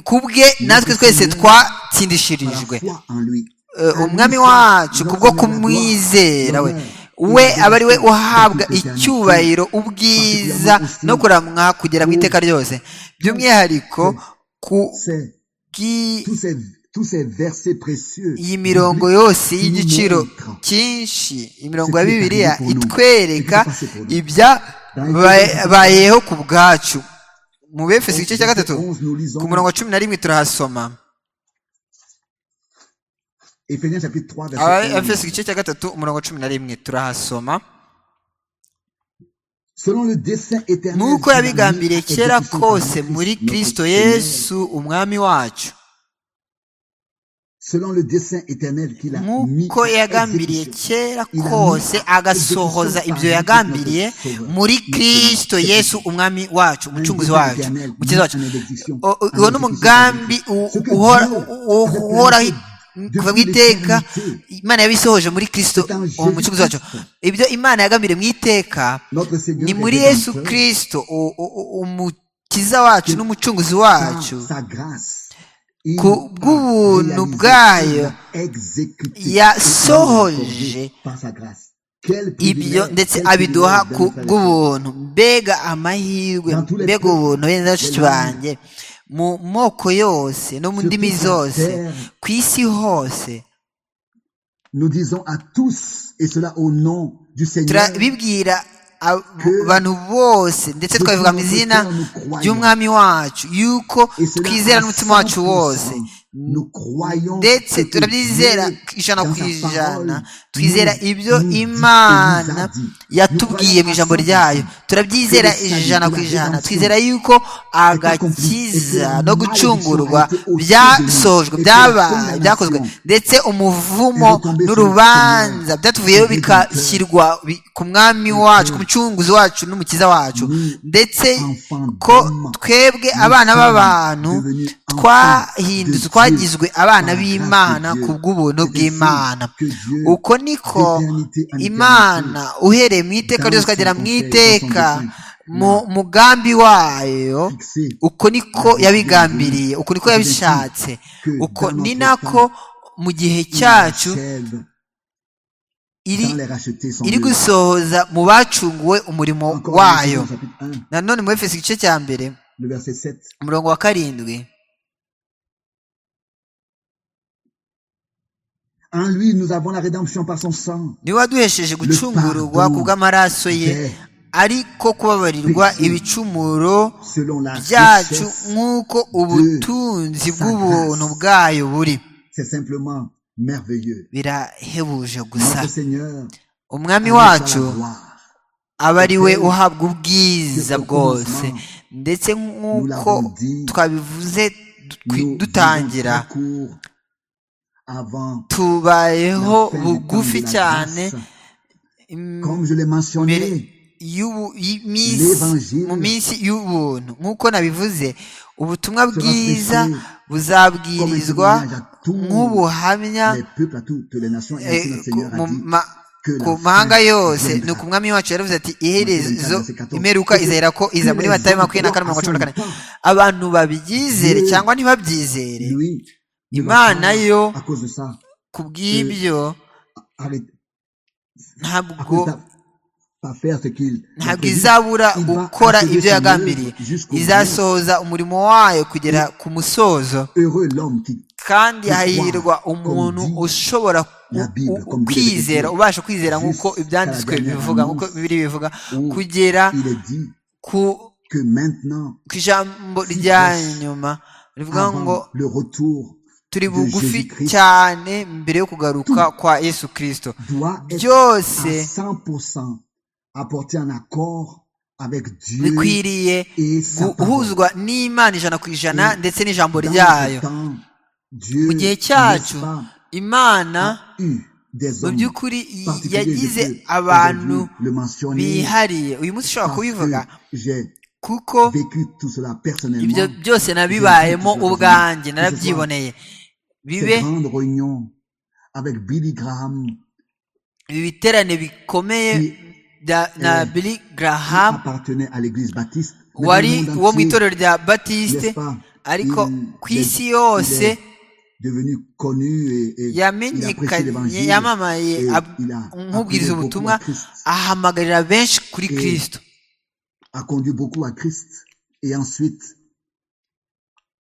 ku bwe natwe twese Par la twatsindishirijwe foi en lui. Eh, umwami wacu kubwo kumwizera we we aba ari we uhabwa icyubahiro ubwiza no kuramwa kugera mu iteka ryose by'umwihariko ku C'est bwi- tous ces, tous ces versets précieux. iyi mirongo yose y'igiciro cyinshi imirongo ya bibiliya itwereka ibya ba- bayeho ku bwacu mu befeso igice cya gatatu nous lisons. ku murongo wa cumi na rimwe turahasoma Éphésiens chapitre 3, verset 11. abefeso igice cya gatatu umurongo wa cumi na rimwe turahasoma Selon le dessein éternel. nk'uko qui yabigambiriye a mis kera à exécution kose par muri notre kristo Seigneur. yesu umwami wacu Selon le dessein éternel qu'il a mis nk'uko à yagambiriye exécution. kera kose agasohoza ibyo yagambiriye muri kristo yesu umwami wacu umucunguzi wacu umukiza wacu O- o- uwo ni umugambi u- uhora- u- u- uhoraho kuva mu iteka imana yabisohoje muri kristo uwo mucunguzi wacu ibyo imana yagambiriye mu iteka Notre Seigneur ni est muri yesu rédempteur kristo u- u- u- umukiza wacu n'umucunguzi par wacu sa grâce. Il ku a bw'ubuntu réalisé, bwayo, il a exécuté et il a yasohoje accordé par sa grâce. Quel ibyo privilège, ndetse quel abiduha privilège ku d'aller faire la bw'ubuntu mbega amahirwe mbega ubuntu bene bashiki banjye mu moko yose no mu ndimi zose ku isi hose Nous disons à tous, et cela au nom du Seigneur, turabibwira ab- abantu bose ndetse twabivuga mu izina ry'umwami wacu yuko et cela twizera à n'umutima wacu 100%. wose Nous croyons ce ndetse que turabyizera Dieu, ijana dans ku sa ijana parole, twizera nous- ibyo nous dit et nous a imana dit. yatubwiye mu ijambo ryayo turabyizera ijana ku ijana twizera yuko agakiza no gucungurwa byasojwe byaba- byakozwe ndetse umuvumo n'urubanza byatuvuyeho bikashyirwa bi- ku mwami wacu ku mucunguzi wacu n'umukiza wacu ndetse ko twebwe abana b'abantu twahindutse twagizwe abana b'imana ku bw'ubuntu bw'imana uko niko imana uhereye mu iteka ryose ukagera mu iteka mu mugambi wayo Fixé. uko niko yabigambiriye uko niko yabishatse uko ni nako mu gihe cyacu Achève iri dans les rachetés son iri Dieu. gusohoza mu bacunguwe umurimo Encore wayo dans chapitre 1, nanone mu efeso igice cya mbere le verset 7. umurongo wa karindwi En lui, nous avons la rédemption par son sang. niwe waduhesheje gucungurwa ku bw'amaraso ye ariko kubabarirwa ibicumuro Selon la byacu richesse, nk'uko ubutunzi bw'ubuntu bwayo buri c'est simplement merveilleux. birahebuje gusa Notre Seigneur, umwami à lui soit wacu la gloire. aba ari we uhabwa ubwiza bwose ndetse nk'uko twabivuze Nous du- dutangira vivons court avant la tubayeho fin du temps bugufi de la cyane grâce. Comme je l'ai mbere mentionné, y'ubu- y'iminsi L'Evangile. mu minsi y'ubuntu nk'uko nabivuze ubutumwa bwiza prêché comme un buzabwirizwa témoignage à tous nk'ubuhamya les peuples, à toutes les nations. Et eh, ainsi notre ku Seigneur mu a dit, ma- que la ku fin mahanga yose viendra. ni uku mwami wacu yaravuze ati iherezo Matthieu 14. imperuka izahera ko iza muri Que les matayo makumyabiri na kane hommes mirongo cumi na kane croient à son temps. abantu babyizere Dieu cyangwa ntibabyizere lui, ne va Imana pas, yo- à cause de ça, ku bw'ibyo arrêter. à ntabwo cause de pas faire ce qu'il a ntabwo prévu. izabura Il va gukora achever ibyo son yagambiriye œuvre jusqu'au bout. izasohoza umurimo wayo kugera ku musozo Heureux l'homme qui kandi Wow. hahirwa umuntu Comme dit ushobora ku- la Bible, u- comme Dieu kwizera le dit. ubasha kwizera nk'uko Jusqu'à la ibyanditswe dernière bivuga annonce. nk'uko bibiri bivuga Où kugera il est dit ku que maintenant, ku ijambo Si rya proche. nyuma rivuga ngo avant le retour, turi de bugufi Jésus-Christ. cyane mbere yo kugaruka kwa yesu kirisito doit être byose à 100% apporté en accord avec Dieu bikwiriye et sa parole. guhuzwa n'imana ijana ku ijana Et ndetse n'ijambo Dans ryayo ce temps, Dieu Mu gihe cyacu, n'est-ce pas, imana a eu des mu hommes by'ukuri y- particuliers yagize je peux abantu aujourd'hui le mentionner bihariye uyu munsi ushobora parce kubivuga que j'ai kuko vécu tout cela ibyo personnellement byose nabibayemo ubwanjye narabyiboneye bibe ces grandes réunions avec Billy Graham ibi biterane bikomeye bya- na Eh, billy qui graham appartenait à l'église baptiste mais dans wari le monde wo mu entier, itorero rya n'est-ce batiste pas, ariko il- ku isi il- yose il est devenu connu et, et il a prêché yamenyekanye l'évangile. yamamaye Et ab- il a nk'ubwiriza appelé beaucoup ubutumwa à Christ, ahamagarira benshi kuri Et- kirisito a conduit beaucoup à Christ. Et ensuite,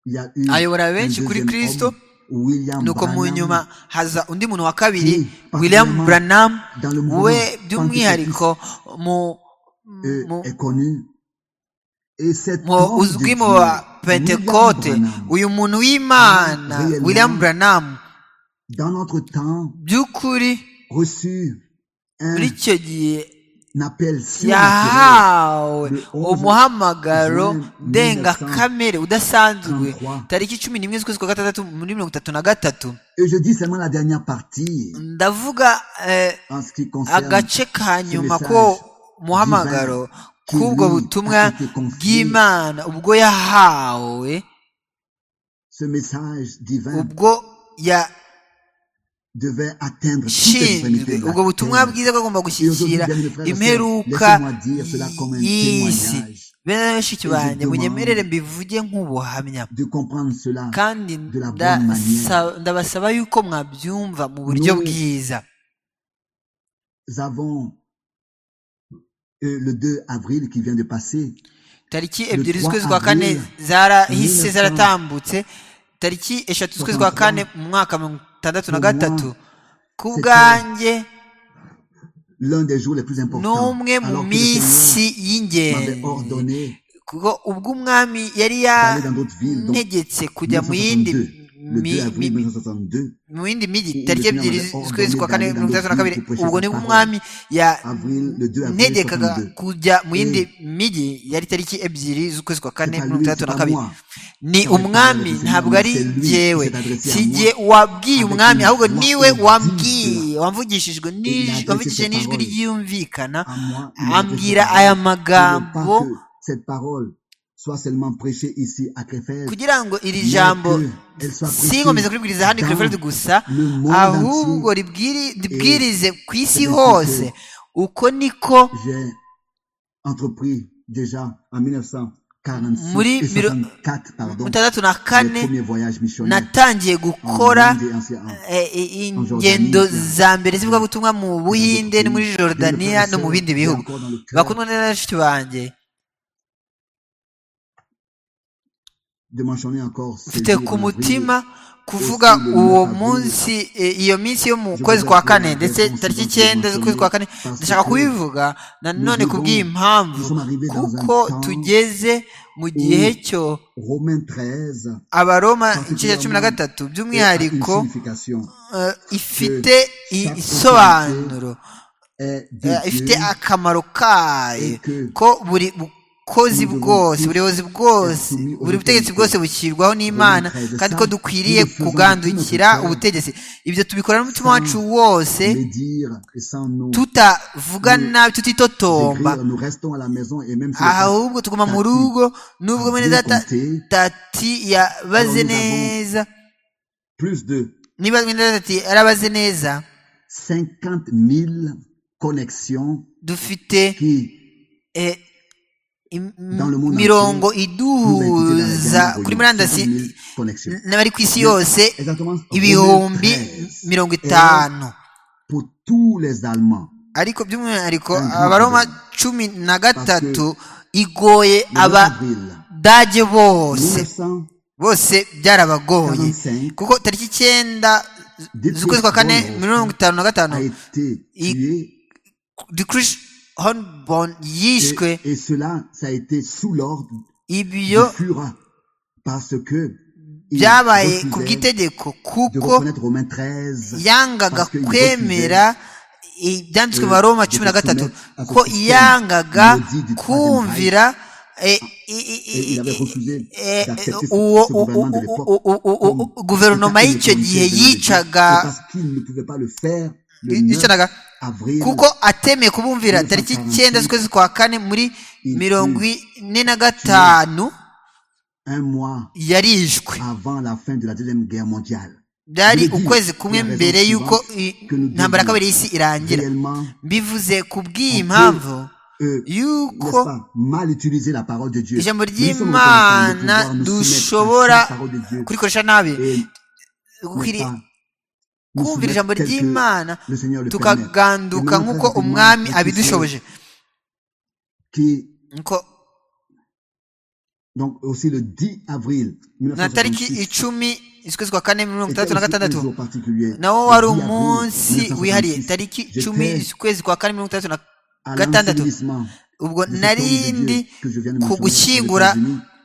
il y a eu ayobora un benshi kuri deuxième kirisito homme, William nuko mu Branham, nyuma haza undi muntu wa kabiri Oui, william particulièrement branham dans le mouvement we by'umwihariko mu euh, mu- est connu. Et cet mu homme de uzwi Dieu, mu ba pentekote William Branham, uyu muntu w'imana Réellement. william branham dans notre temps, by'ukuri reçu un, muri icyo gihe appel surnaturel yahawe Le 11 umuhamagaro juin ndengakamere udasanzwe 1933. tariki cumi n'imwe z'ukwezi kwa gatandatu muri mirongo itatu na gatatu Et je dis seulement la dernière partie ndavuga eh, en ce qui concerne agace ka ce nyuma message ko muhamagaro divin qui k'ubwo lui butumwa a été confié. bw'imana ubwo yahawe ce message divin ubwo devait atteindre toutes les yashinzwe extrémités de la ubwo butumwa terre. bwiza bwagomba Et aujourd'hui, gushyikira bien-aimés frères et sœurs, imperuka laissez-moi dire cela comme un y'isi témoignage bene bashiki Et je banjye demande munyemerere mbivuge nk'ubuhamya de comprendre cela kandi de la nda- bonne manière. sa- ndabasaba yuko mwabyumva mu buryo Nous- bwiza nous avons euh, le 2 avril qui vient de passer tariki Le ebyiri 3 z'ukwezi kwa kane avril zarahise 1900. zaratambutse tariki eshatu z'ukwezi kwa kane mu mwaka mirongo itandatu na Pour moi, gatatu ku c'était bwanjye l'un des jours les plus ni importants umwe mu alors que le minsi Seigneur m'avait y'ingenzi ordonné kuko ubwo umwami yari d'aller dans d'autres villes donc yantegetse kujya mu yindi 1962, le 2 mi- avril mi- 1962 mu yindi mijyi Où tariki le Seigneur ebyiri m'avait z'ukwezi kwa kane ordonné mirongo itandatu d'aller na kabiri dans d'autres ubwo villes nibwo pour umwami avril le 2 avril yantegekaga 1962 kujya mu yindi Eh. mijyi yari tariki ebyiri z'ukwezi kwa kane C'est pas mirongo lui, itandatu c'est na pas moi. kabiri ni Quand je umwami parle de ntabwo ari Seigneur, c'est lui jyewe qui s'est adressé à si moi jye wabwiye avec umwami une ahubwo voix niwe audible. wambwiye wamvugishijwe Et il a n'ij- adressé wamvugishije ses n'ijwi paroles. ryumvikana à moi il m'a adressé ambwira cette aya parole. Je magambo ne veux pas que cette parole soit seulement prêchée ici à Crefeld kugira ngo iri Mais jambo que elle soit sinkomeze prêchée kuribwiriza hano i dans Krefeld gusa le monde ahubwo entier. ribwiri- ribwirize ku isi c'est hose ce uko niko j'ai entrepris déjà en 1946 Muri et miro- 64, pardon, mutandatu na le kane premier voyage missionnaire natangiye en gukora Inde et en- en- eh, eh, En ingendo Jordanie, za mbere z'ivugabutumwa mu buhinde no muri jordaniya no mu bindi bihugu encore dans le cœur bakundwa neza na bashiki banjye de mentionner encore ce mfite jour ku en avril. mutima kuvuga uwo munsi eh, iyo minsi yo mu kwezi kwa kane ndetse tariki icyenda z'ukwezi kwa kane ndashaka kubivuga nanone kubw'impamvu kuko tugeze mu gihe cyo Romains 13 abaroma igice cya cumi na gatatu by'umwihariko a une signification. eh, ifite i- isobanuro est de Eh, ifite Dieu akamaro kayo Eke. ko buri bukozi Nous devons bwose tous buri buyobozi bwose être soumis aux buri butegetsi bwose autorités. bushyirwaho n'imana Romains 13, kandi ko ça, dukwiriye nous le faisons kugandukira avec notre cœur. ubutegetsi ibyo tubikora n'umutima wacu wose le dire et sans nous tutavuga nous nabi tutitotomba écrire, nous restons à la maison et même si le temps ahubwo tuguma mu Tati. rugo n'ubwo a mwene bien data compté, tati yabaze Alors, nous avons- neza plus de niba mwene data tati yarabaze neza 50 000 connexions dufite qui eh, im- Dans le monde nous mirongo a quittés dans la iduhuza dernière kuri réunion. murandasi 50 000 connexions. n'abari ku isi yose Exactement. Romains ibihumbi 13 mirongo est itanu pour tous les Allemands. ariko by'umwihariko Un grand abaroma problème. cumi na gatatu igoye Le 9 avril abadage bose 1945, bose byarabagoye kuko tariki icyenda Dietrich z'ukwezi kwa kane Bonhoeffer mirongo itanu na gatanu a été Il- tué dikrish honbon yishwe et, et cela, ça a été sous l'ordre du ibyo Führer parce que il byabaye ku refusait bw'itegeko de kuko reconnaître Romains 13 yangaga parce que kwemera ibyanditswe mu Eh, baroma cumi na dufite gatatu na- ko afite yangaga melodie du kumvira eh, i- i- Et il avait i- refusé eh, d'accepter ce- uwo ce gouvernement de l'époque u- u- u- u- comme guverinoma état y'icyo gihe inautorité yicaga de Dieu. C'est parce qu'il ne pouvait pas le faire le 9 yicanaga avril kuko atemeye kubumvira tariki icyenda z'ukwezi kwa kane muri Il mirongo fut ine na gatanu un mois yarishwe avant la fin de la deuxième guerre mondiale byari Je l'ai dit, ukwezi kumwe la raison mbere suivante y'uko i- que nous intambara devons ya kabiri y'isi irangira réellement mbivuze ku bw'impamvu euh, n'est-ce y'uko pas, mal utiliser la parole de Dieu ijambo Nous sommes en train de ry'imana pouvoir nous soumettre à dushobora la parole de Dieu kurikoresha nabi et dukwiriye kumvira kumvira ijambo ry'imana tukaganduka tukaganduka nk'uko umwami abidushoboje Nko- Donc aussi le 10 avril na tariki 1966. icumi z'ukwezi kwa kane mirongo itandatu na gatandatu nawo nawo wari umunsi wihariye tariki icumi z'ukwezi kwa kane mirongo itandatu na gatandatu ubwo narindi ku gushyingura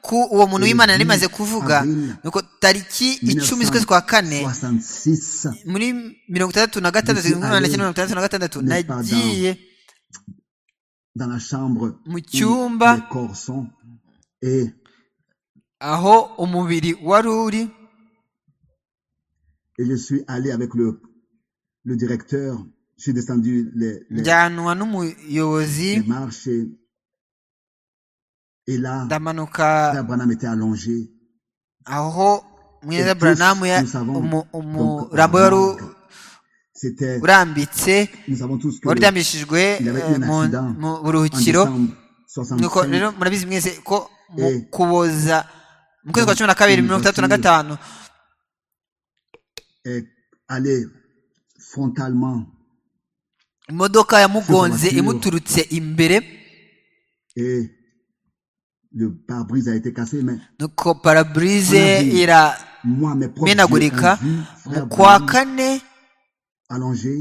ku uwo muntu w'imana nari maze kuvuga nuko tariki icumi z'ukwezi kwa kane muri mirongo itandatu na gatandatu igihumbi magana cyenda mirongo itandatu na gatandatu nagiye dans la chambre mu où cyumba les corps sont et aho umubiri wari uri et je suis allé avec le le directeur je suis descendu les les, njyanwa n'umuyobozi les marches et, et là ndamanuka Sarah Branham était allongé aho Et mweza tous buranamu ya- nous savons umu- donc umurambo wari u- Branham. c'était urambitse nous savons tous que wari uryamishijwe il avait eh, eu un mu- accident mu en buruhukiro décembre nuko 65 rero murabizi mwese ko mu Eh. kuboza mu kwezi kwa cumi na kabiri mirongo itandatu na gatanu est allé frontalement imodoka yamugonze Sur voiture. imuturutse imbere et le pare-brise a été cassé mais nuko paraburize Parabrise. iramenagurika moi mes propres yeux ont vu mu frère kwa Branham kane allongé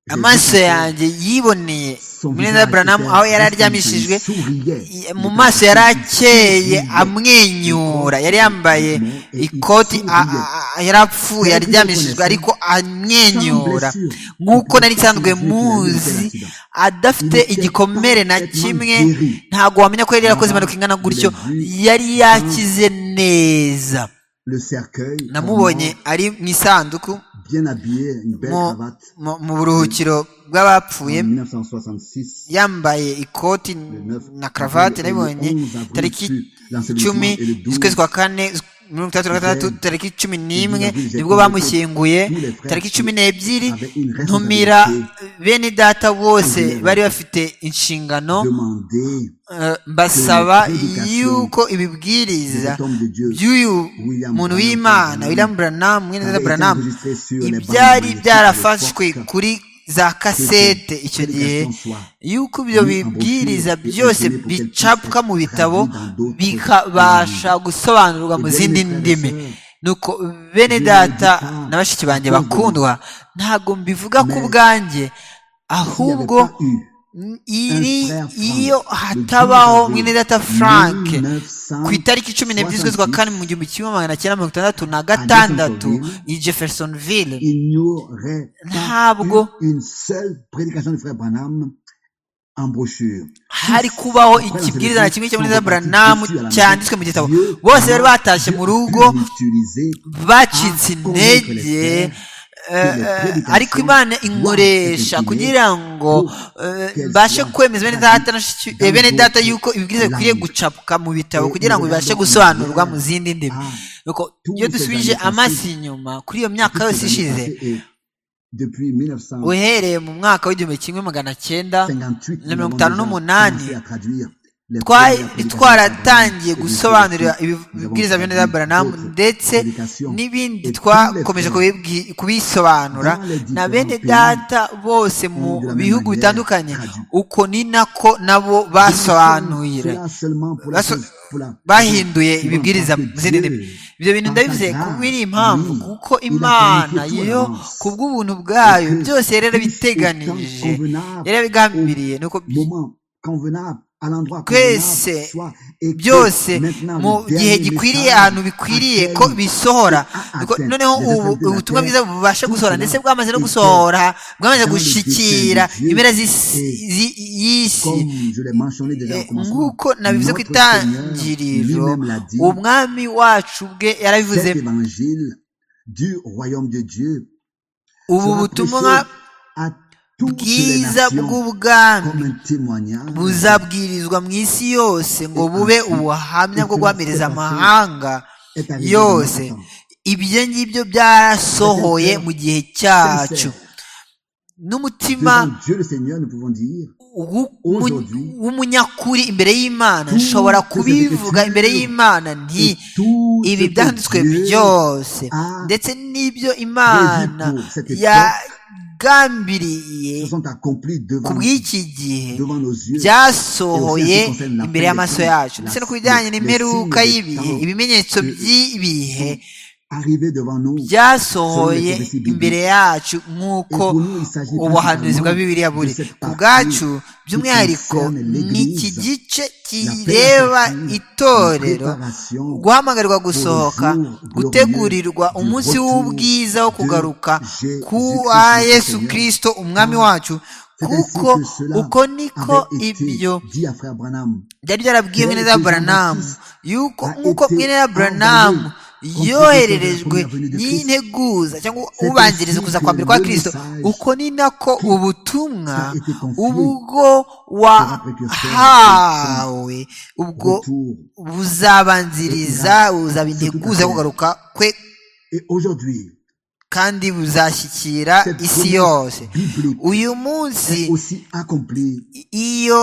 j'ai amaso vu son- yanjye yiboneye son muneza visage buranamu était aho yari resplendissant, aryamishijwe il souriait. i- mu maso yari akeye amwenyura yari yambaye ikoti a- a- a- yari apfuye aryamishijwe ariko amwenyura nk'uko nari nsanzwe muzi adafite igikomere na kimwe ntabwo wamenya ko yari yarakoze impanuka ingana gutyo yari yakize neza le cercueil namubonye ari mu isanduku vraiment bien habillé une belle mu- cravate mu- mu buruhukiro bw'abapfuye en 1966 yambaye ikoti na karavati nabibonye tariki icumi z'ukwezi kwa kane z- mirongo itandatu na gatandatu tariki cumi n'imwe nibwo bamushyinguye tariki cumi n'ebyiri ntumira bene data bose bari bafite inshingano demander eh, mbasaba yuko ibibwiriza by'uyu muntu w'imana william branham mwene data branham ibyari byarafashwe kuri za kasete icyo gihe yuko ibyo bibwiriza byose bicapwa mu bitabo bikabasha gusobanurwa mu zindi ndimi nuko bene data na bashiki banjye bakundwa ntabwo mbivuga ku bwanjye ahubwo iri iyo hatabaho mwene data frank ku itariki cumi n'ebyiri z'ukwezi kwa kane mu gihumbi kimwe magana cyenda mirongo itandatu na gatandatu i jeffersonville il n'y aurait Ntabwo. pas eu une seule prédication du frère Branham en brochure. hari kubaho ikibwiriza na kimwe cyo muri Zaburanamu cyanditswe mu gitabo bose bari batashye mu rugo bacitse intege eh, eh, ariko imana inkoresha kugira ngo eh, mbashe kwemeza bene data na shiki- eh, bene data yuko ibibwiriza bikwiriye gucapwa mu bitabo kugira ngo bibashe gusobanurwa mu zindi ndimi Nuko iyo dusubije amaso inyuma kuri iyo myaka yose ishize depuis 1958 uhereye mu mwaka w'igihumbi kimwe magana cyenda nous na mirongo avons déjà itanu n'umunani, commencé à traduire les twari premières prédications twaratangiye de gusobanurira Jésus-Christ. ibi- Nous avons ibibwiriza bya traduit Neza Branham d'autres ndetse prédications. n'ibindi twakomeje kubibwi- kubisobanura na bene data bose mu bihugu bitandukanye uko ni nako nabo basobanurira Cela seulement pour la baso- chose- pour la- bahinduye pour la- ibibwiriza mu zindi ndimi ibyo bintu ndabivuze kuko iri impamvu kuko imana yo ku bw'ubuntu bwayo byose yari yarabiteganije yari yarabigambiriye ni uko moment convenable à l'endroit Twese, convenable, soit, et que byose maintenant mu le gihe dernier gikwiriye message ahantu bikwiriye ko atteigne bisohora atteint Nuko les noneho extrémités ubu- de la ubutumwa terre, bwiza bubasha tout gusohora cela ndetse bwamaze no était gusohora bwamaze dans le gushyikira dessein de Dieu impera z'isi et zi- y'isi comme je l'ai mentionné déjà au Eh, commencement nk'uko nabivuze ku notre itangiriro Seigneur lui-même l'a dit, umwami wacu ubwe yarabivuze cet évangile du royaume de Dieu ubu sera butumwa prêché à toutes les bwiza nations bw'ubwami comme un témoignage buzabwirizwa mu isi yose ngo bube ubuhamya bwo guhamiriza amahanga est arrivé yose dans notre temps. ibyo ngibyo byarasohoye mu gihe cyacu n'umutima Devant Dieu le Seigneur, nous pouvons dire w'umunyakuri imbere y'imana nshobora kubivuga imbere y'imana nti ibi byanditswe byose ndetse n'ibyo imana yagambiriye ku bw'iki gihe byasohoye imbere y'amaso yacu ndetse no ku bijyanye n'imperuka y'ibihe ibimenyetso by'ibihe byasohoye imbere yacu nk'uko ubuhanuzi bwa bibiliya buri ku bwacu by'umwihariko ni iki gice kireba itorero guhamagarwa gusohoka gutegurirwa umunsi w'ubwiza wo kugaruka kwa yesu kirisito umwami wacu kuko uko niko ibyo byari byarabwiye mwene za buranamu yuko nk'uko mwene za buranamu yohererejwe n'integuza cyangwa ubanziriza kuza kwa mbere kwa kirisito uko ni nako ubutumwa ubwo wahawe ubwo buzabanziriza buzaba integuza yo kugaruka kwe kandi buzashyikira isi yose uyu munsi iyo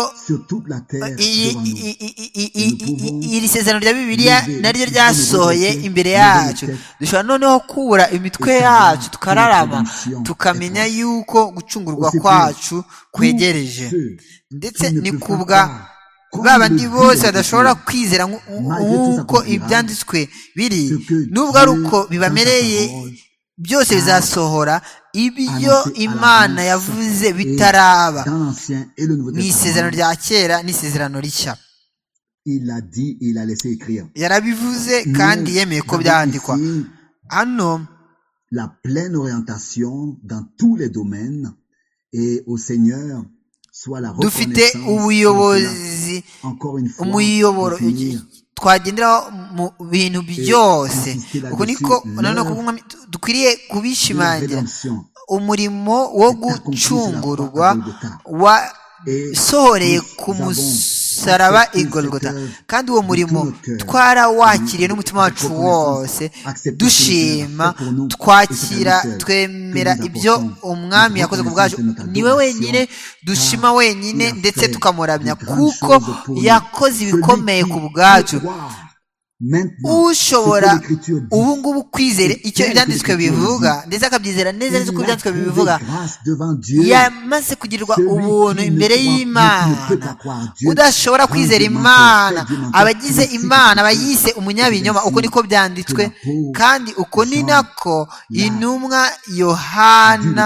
iri sezerano rya bibiliya naryo ryasohoye imbere yacu dushobora noneho kubura imitwe yacu tukararama tukamenya yuko gucungurwa kwacu kwegereje ndetse ni kubwa ba bandi bose badashobora kwizera nk'uko ibyanditswe biri nubwo ari uko bibamereye byose bizasohora ibyo imana yavuze bitaraba mu isezerano rya kera n'isezerano rishya yarabivuze kandi yemeye ko byandikwa hano la pleine orientation dans tous les domaines et au seigneur dufite ubuyobozi umuyoboro twagenderaho mu bintu byose uko niko noneho dukwiriye kubishimangira umurimo wo gucungurwa wasohoreye ku musaraba igorogota kandi uwo murimo twarawakiriye n'umutima wacu wose dushima twakira twemera ibyo umwami yakoze ku bwacu niwe wenyine dushima wenyine ndetse tukamuramya kuko yakoze ibikomeye ku bwacu ushobora ubu ngubu kwizera icyo ibyanditswe bivuga ndetse akabyizera neza neza uko ibyanditswe bibivuga yamaze kugirirwa ubuntu imbere y'imana udashobora kwizera imana abagize imana bayise umunyabinyoma uko niko byanditswe kandi uko ni nako intumwa yohana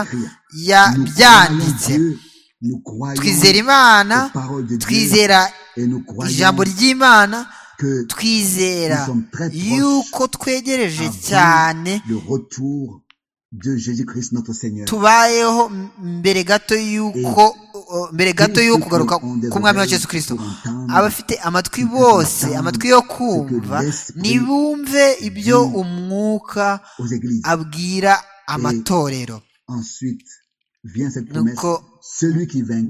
yabyanditse twizera imana twizera ijambo ry'imana twizera yuko twegereje cyane tubayeho mbere gato y'uko mbere gato y'uko kugaruka k'umwami wa Yesu kirisito abafite amatwi bose amatwi yo kumva ntibumve ibyo umwuka abwira amatorero nuko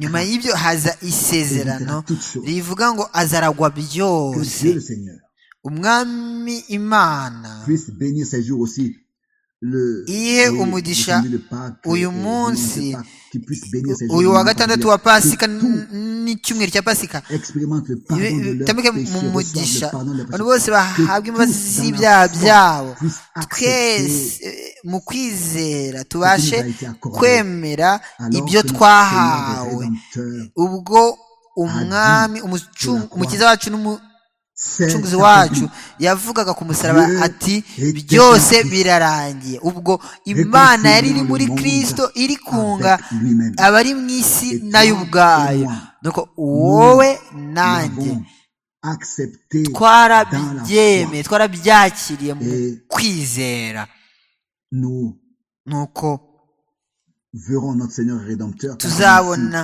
nyuma y'ibyo haza isezerano rivuga ngo azaragwa byose umwami imana ihe umugisha uyu munsi uyu wa gatandatu wa pasika n'icyumweru cya pasika tamike mu mugisha abantu bose bahabwa imbabazi z'ibyaha byabo twese mu kwizera tubashe kwemera ibyo twahawe ubwo umwami umukiza wacu umucunguzi wacu yavugaga ku musaraba ati byose birarangiye ubwo imana yari iri muri kirisito iri kunga abari mu isi nayo ubwayo nuko wowe nanjye twarabyemeye twarabyakiriye mu kwizera nuko tuzabona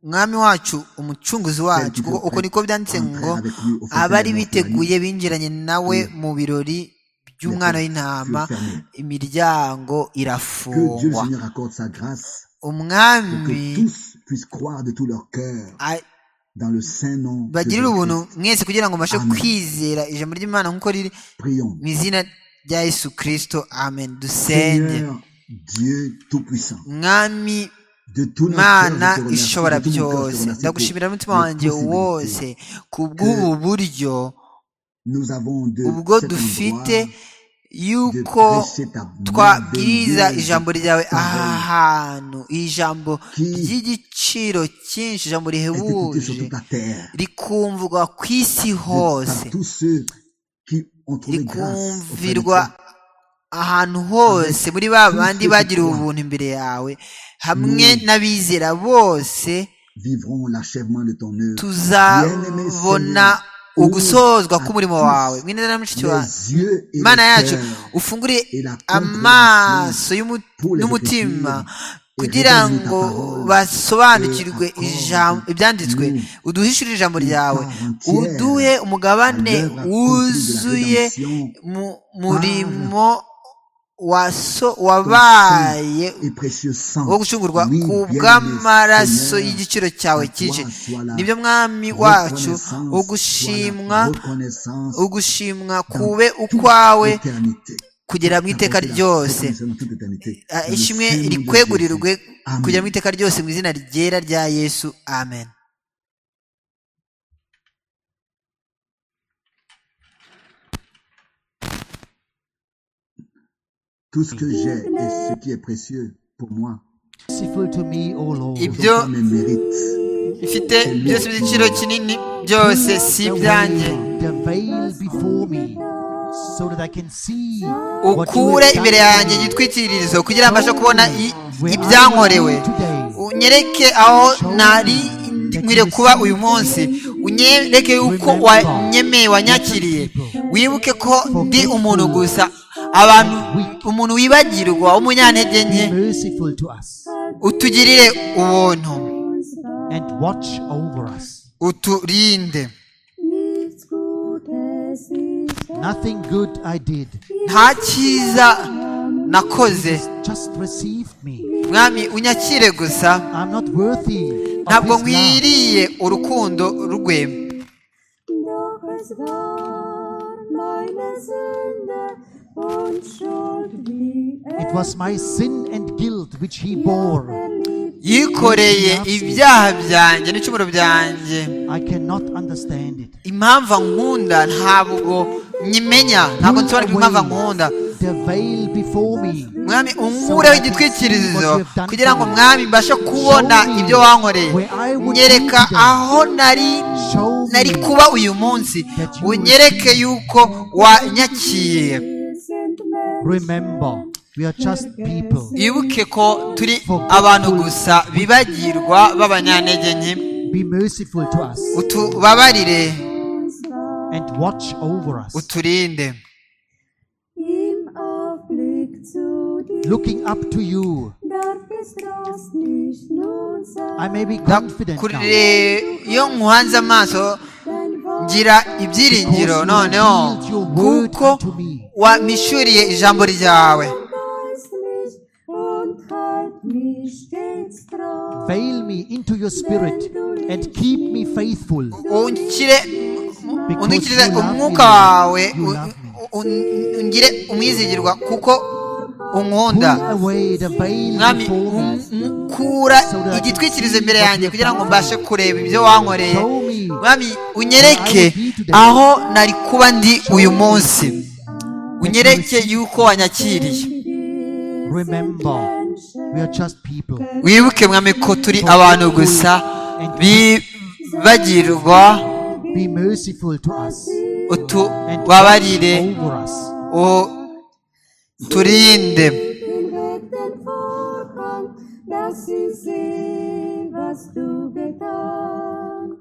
umwami wacu umucunguzi wacu kuko uko niko byanditse ngo abari biteguye binjiranye nawe mu birori by'umwana w'intama imiryango irafungwa umwami bagirira ubuntu mwese kugira ngo mbashe kwizera ijambo ry'imana nk'uko riri mu izina rya yesu kirisito amen dusenge mwami mana ishobora byose ndagushimira n'umutima wanjye wose ku bw'ubu buryo ubwo dufite yuko twabwiriza ijambo ryawe aha hantu iri jambo ry'igiciro cyinshi ijambo rihebuje rikumvwa ku isi hose rikumvirwa ahantu hose muri ba bandi bagira ubuntu imbere yawe hamwe n'abizera bose tuzabona ugusozwa k'umurimo wawe mwineza na mushiki wawe imana yacu ufungure amaso n'umutima kugira ngo basobanukirwe ibyanditswe uduhishurire ijambo ryawe uduhe umugabane wuzuye mu murimo wabaye wo gucungurwa ku bw'amaraso y'igiciro cyawe cyinshi nibyo mwami wacu ugushimwa ugushimwa kube ukwawe kugera mu iteka ryose ishimwe rikwegurirwe kugera mu iteka ryose mu izina ryera rya yesu amen tout ce que j'ai et ce qui est précieux pour moi ibyo mfite byose by'igiciro kinini byose si ibyanjye ukure imbere yanjye igitwikiririzo kugira mbashe kubona ibyankorewe unyereke aho nari nkwiye kuba uyu munsi unyereke yuko wanyemeye wanyakiriye wibuke ko ndi umuntu gusa abantu umuntu wibagirwa w'umunyantege nke utugirire ubuntu uturinde Nothing good I did. nta cyiza nakoze Just receive me. mwami unyakire gusa I'm not worthy of ntabwo his love. nkwiriye urukundo rwe Doch es war meine Sünde und Schuld, die It er was my sin and guilt which he bore. verliebt. yikoreye ibyaha byanjye n'icumuro byanjye I cannot understand it. impamvu nkunda ntabwo nyimenya ntabwo nsobanukirwa impamvu nkunda The veil before me. mwami unkureho igitwikirizo kugira ngo mwami mbashe kubona ibyo wankoreye nyereka aho nari Show me nari kuba uyu munsi unyereke yuko Wir wanyakiriye sind Menschen, Remember, we are just people. wibuke ko turi abantu gusa bibagirwa b'abanyantege nke Be merciful to us utubabarire and watch over us. uturinde im Aufblick zu dir. Looking up to you, Darf es Trost nicht nun sein, I may be confident now. kurire iyo nkuhanze amaso dein Wort ngira ibyiringiro noneho kuko wamishuriye ijambo ryawe reißt mich und halt mich stets treu. Veil me into your spirit and keep me faithful. unshyire undikirize umwuka wawe u- u- ungire umwizigirwa kuko unkunda Pull away the veil mwami before me. nkura igitwikirizo imbere yanjye kugira ngo mbashe kureba ibyo wankoreye mwami unyereke aho nari kuba ndi uyu munsi unyereke yuko wanyakiriye Remember, we are just people. wibuke mwami ko turi abantu gusa bibagirwa Be merciful to us and utubabarire watch over us. uturinde hinweg den Vorhang, dass sie sehen, was du getan.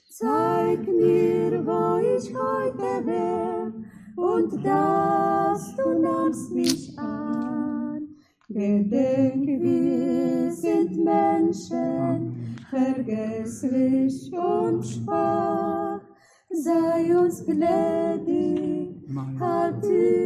Zeig mir, wo ich heute wär, und dass du nahmst mich an. Gedenk, wir sind Menschen, vergesslich und schwach. Sei uns gnädig, halt die